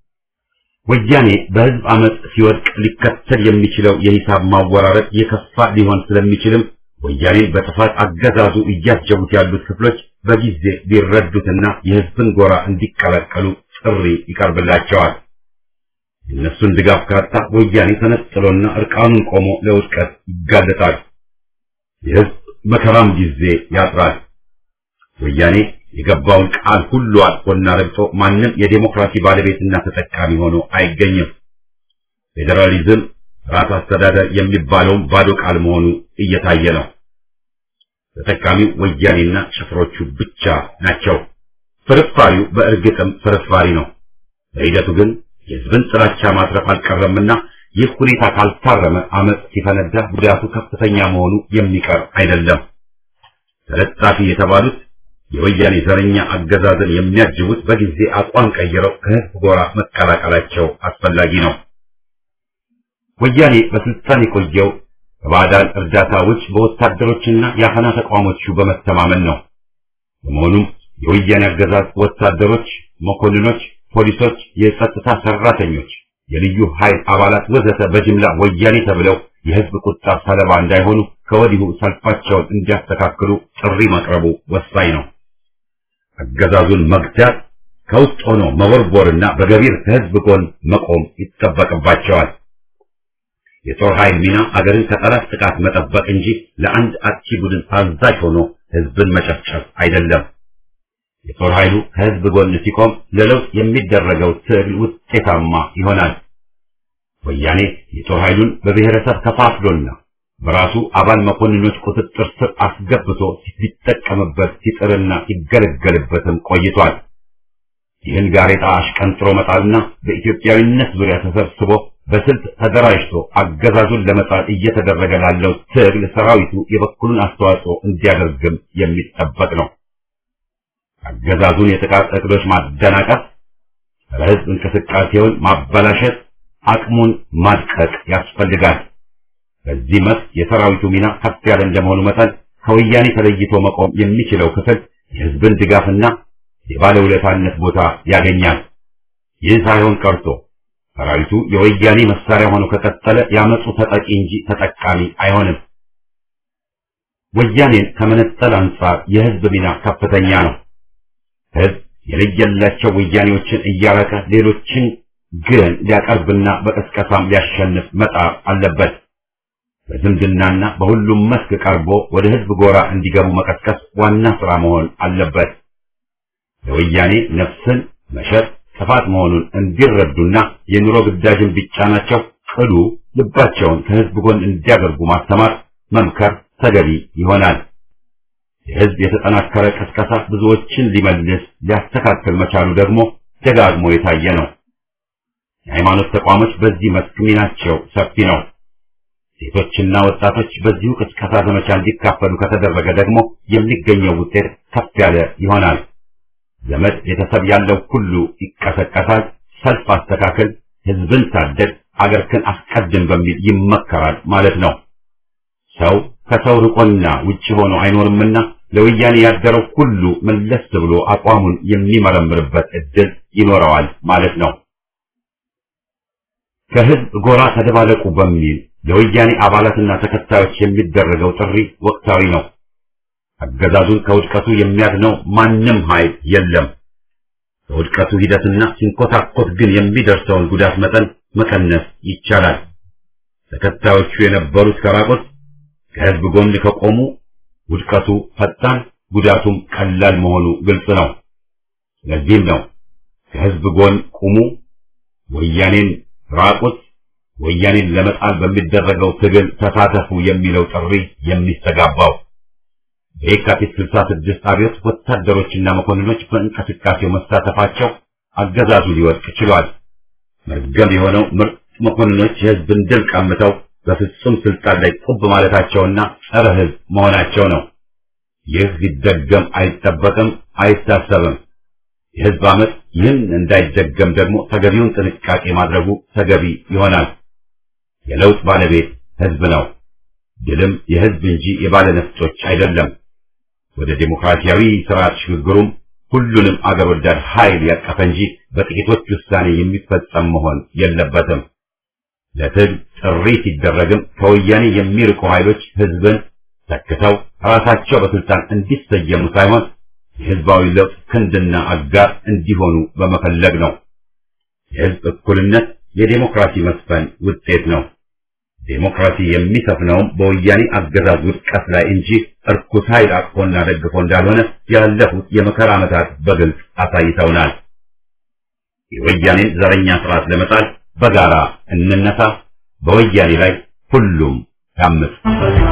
ወያኔ በሕዝብ አመፅ ሲወድቅ ሊከተል የሚችለው የሂሳብ ማወራረድ የከፋ ሊሆን ስለሚችልም ወያኔን በጥፋት አገዛዙ እያጀቡት ያሉት ክፍሎች በጊዜ ሊረዱትና የሕዝብን ጎራ እንዲቀላቀሉ ጥሪ ይቀርብላቸዋል። የእነሱን ድጋፍ ካጣ ወያኔ ተነጥሎና እርቃኑን ቆሞ ለውድቀት ይጋለጣል። የሕዝብ መከራም ጊዜ ያጥራል። ወያኔ የገባውን ቃል ሁሉ አጥፎና ረግጦ ማንም የዴሞክራሲ ባለቤትና ተጠቃሚ ሆኖ አይገኝም። ፌዴራሊዝም ራስ አስተዳደር የሚባለውም ባዶ ቃል መሆኑ እየታየ ነው። ተጠቃሚው ወያኔና ጭፍሮቹ ብቻ ናቸው። ፍርፋሪው በእርግጥም ፍርፋሪ ነው። በሂደቱ ግን የሕዝብን ጥላቻ ማትረፍ አልቀረምና ይህ ሁኔታ ካልታረመ አመፅ ሲፈነዳ ጉዳቱ ከፍተኛ መሆኑ የሚቀር አይደለም። ተለጣፊ የተባሉት የወያኔ ዘረኛ አገዛዝን የሚያጅቡት በጊዜ አቋም ቀይረው ከሕዝብ ጎራ መቀላቀላቸው አስፈላጊ ነው። ወያኔ በስልጣን የቆየው ከባዕዳን እርዳታ ውጭ በወታደሮችና የአፈና ተቋሞቹ በመተማመን ነው። በመሆኑም የወያኔ አገዛዝ ወታደሮች፣ መኮንኖች፣ ፖሊሶች፣ የጸጥታ ሰራተኞች፣ የልዩ ኃይል አባላት ወዘተ በጅምላ ወያኔ ተብለው የሕዝብ ቁጣ ሰለባ እንዳይሆኑ ከወዲሁ ሰልፋቸውን እንዲያስተካክሉ ጥሪ ማቅረቡ ወሳኝ ነው። አገዛዙን መግታት ከውስጥ ሆኖ መቦርቦርና በገቢር ከሕዝብ ጎን መቆም ይጠበቅባቸዋል። የጦር ኃይል ሚና አገርን ከጠላት ጥቃት መጠበቅ እንጂ ለአንድ አጥቂ ቡድን ታዛዥ ሆኖ ሕዝብን መጨፍጨፍ አይደለም። የጦር ኃይሉ ከሕዝብ ጎን ሲቆም ለለውጥ የሚደረገው ትግል ውጤታማ ይሆናል። ወያኔ የጦር ኃይሉን በብሔረሰብ ከፋፍሎና በራሱ አባል መኮንኖች ቁጥጥር ስር አስገብቶ ሲጠቀምበት ሲጥርና ሲገለገልበትም ቆይቷል። ይህን ጋሬጣ አሽቀንጥሮ መጣልና በኢትዮጵያዊነት ዙሪያ ተሰብስቦ በስልት ተደራጅቶ አገዛዙን ለመጣል እየተደረገ ላለው ትግል ሰራዊቱ የበኩሉን አስተዋጽኦ እንዲያደርግም የሚጠበቅ ነው። አገዛዙን የጥቃት እቅዶች ማደናቀፍ፣ ለሕዝብ እንቅስቃሴውን ማበላሸት፣ አቅሙን ማድቀቅ ያስፈልጋል። በዚህ መስክ የሰራዊቱ ሚና ከፍ ያለ እንደመሆኑ መጠን ከወያኔ ተለይቶ መቆም የሚችለው ክፍል የሕዝብን ድጋፍና የባለውለታነት ቦታ ያገኛል። ይህ ሳይሆን ቀርቶ ሰራዊቱ የወያኔ መሳሪያ ሆኖ ከቀጠለ ያመፁ ተጠቂ እንጂ ተጠቃሚ አይሆንም። ወያኔን ከመነጠል አንጻር የህዝብ ሚና ከፍተኛ ነው። ህዝብ የለየላቸው ወያኔዎችን እያረቀ ሌሎችን ግን ሊያቀርብና በቀስቀሳም ሊያሸንፍ መጣር አለበት። በዝምድናና በሁሉም መስክ ቀርቦ ወደ ህዝብ ጎራ እንዲገቡ መቀስቀስ ዋና ስራ መሆን አለበት። ለወያኔ ነፍስን መሸጥ ጥፋት መሆኑን እንዲረዱና የኑሮ ግዳጅን ቢጫናቸው ቅሉ ልባቸውን ከህዝብ ጎን እንዲያደርጉ ማስተማር፣ መምከር ተገቢ ይሆናል። የህዝብ የተጠናከረ ቀስቀሳ ብዙዎችን ሊመልስ ሊያስተካክል መቻሉ ደግሞ ደጋግሞ የታየ ነው። የሃይማኖት ተቋሞች በዚህ መስክ ሚናቸው ሰፊ ነው። ሴቶችና ወጣቶች በዚሁ ቅስቀሳ ዘመቻ እንዲካፈሉ ከተደረገ ደግሞ የሚገኘው ውጤት ከፍ ያለ ይሆናል። ዘመድ ቤተሰብ ያለው ሁሉ ይቀሰቀሳል። ሰልፍ አስተካከል፣ ህዝብን ታደግ፣ አገርክን አስቀድም በሚል ይመከራል ማለት ነው። ሰው ከሰው ርቆና ውጭ ሆኖ አይኖርምና ለወያኔ ያደረው ሁሉ መለስ ብሎ አቋሙን የሚመረምርበት እድል ይኖረዋል ማለት ነው። ከህዝብ ጎራ ተደባለቁ በሚል ለወያኔ አባላትና ተከታዮች የሚደረገው ጥሪ ወቅታዊ ነው። አገዛዙን ከውድቀቱ የሚያድነው ማንም ኃይል የለም። ከውድቀቱ ሂደትና ሲንኮታኮት ግን የሚደርሰውን ጉዳት መጠን መቀነስ ይቻላል። ተከታዮቹ የነበሩት ከራቆት ከህዝብ ጎን ከቆሙ ውድቀቱ ፈጣን፣ ጉዳቱም ቀላል መሆኑ ግልጽ ነው። ስለዚህም ነው ከህዝብ ጎን ቁሙ፣ ወያኔን ራቁት፣ ወያኔን ለመጣል በሚደረገው ትግል ተሳተፉ የሚለው ጥሪ የሚስተጋባው። በየካቲት 66 አብዮት ወታደሮችና መኮንኖች በእንቅስቃሴው መሳተፋቸው አገዛዙ ሊወድቅ ችሏል። መርገም የሆነው ምርጥ መኮንኖች የህዝብን ድል ቀምተው በፍጹም ስልጣን ላይ ቁብ ማለታቸውና ጸረ ህዝብ መሆናቸው ነው። ይህ ሊደገም አይጠበቅም፣ አይታሰብም። የህዝብ አመት ይህን እንዳይደገም ደግሞ ተገቢውን ጥንቃቄ ማድረጉ ተገቢ ይሆናል። የለውጥ ባለቤት ህዝብ ነው። ድልም የህዝብ እንጂ የባለ ነፍጦች አይደለም። ወደ ዴሞክራሲያዊ ስርዓት ሽግግሩም ሁሉንም አገር ወዳድ ኃይል ያቀፈ እንጂ በጥቂቶች ውሳኔ የሚፈጸም መሆን የለበትም። ለትግል ጥሪ ሲደረግም ከወያኔ የሚርቁ ኃይሎች ህዝብን ተክተው ራሳቸው በስልጣን እንዲሰየሙ ሳይሆን የህዝባዊ ለውጥ ክንድና አጋር እንዲሆኑ በመፈለግ ነው። የህዝብ እኩልነት የዴሞክራሲ መስፈን ውጤት ነው። ዴሞክራሲ የሚሰፍነውም በወያኔ አገዛዝ ውድቀት ላይ እንጂ እርኩስ ኃይል አቅፎና ደግፎ እንዳልሆነ ያለፉት የመከራ ዓመታት በግልጽ አሳይተውናል። የወያኔን ዘረኛ ስርዓት ለመጣል በጋራ እንነሳ። በወያኔ ላይ ሁሉም ያምፅ።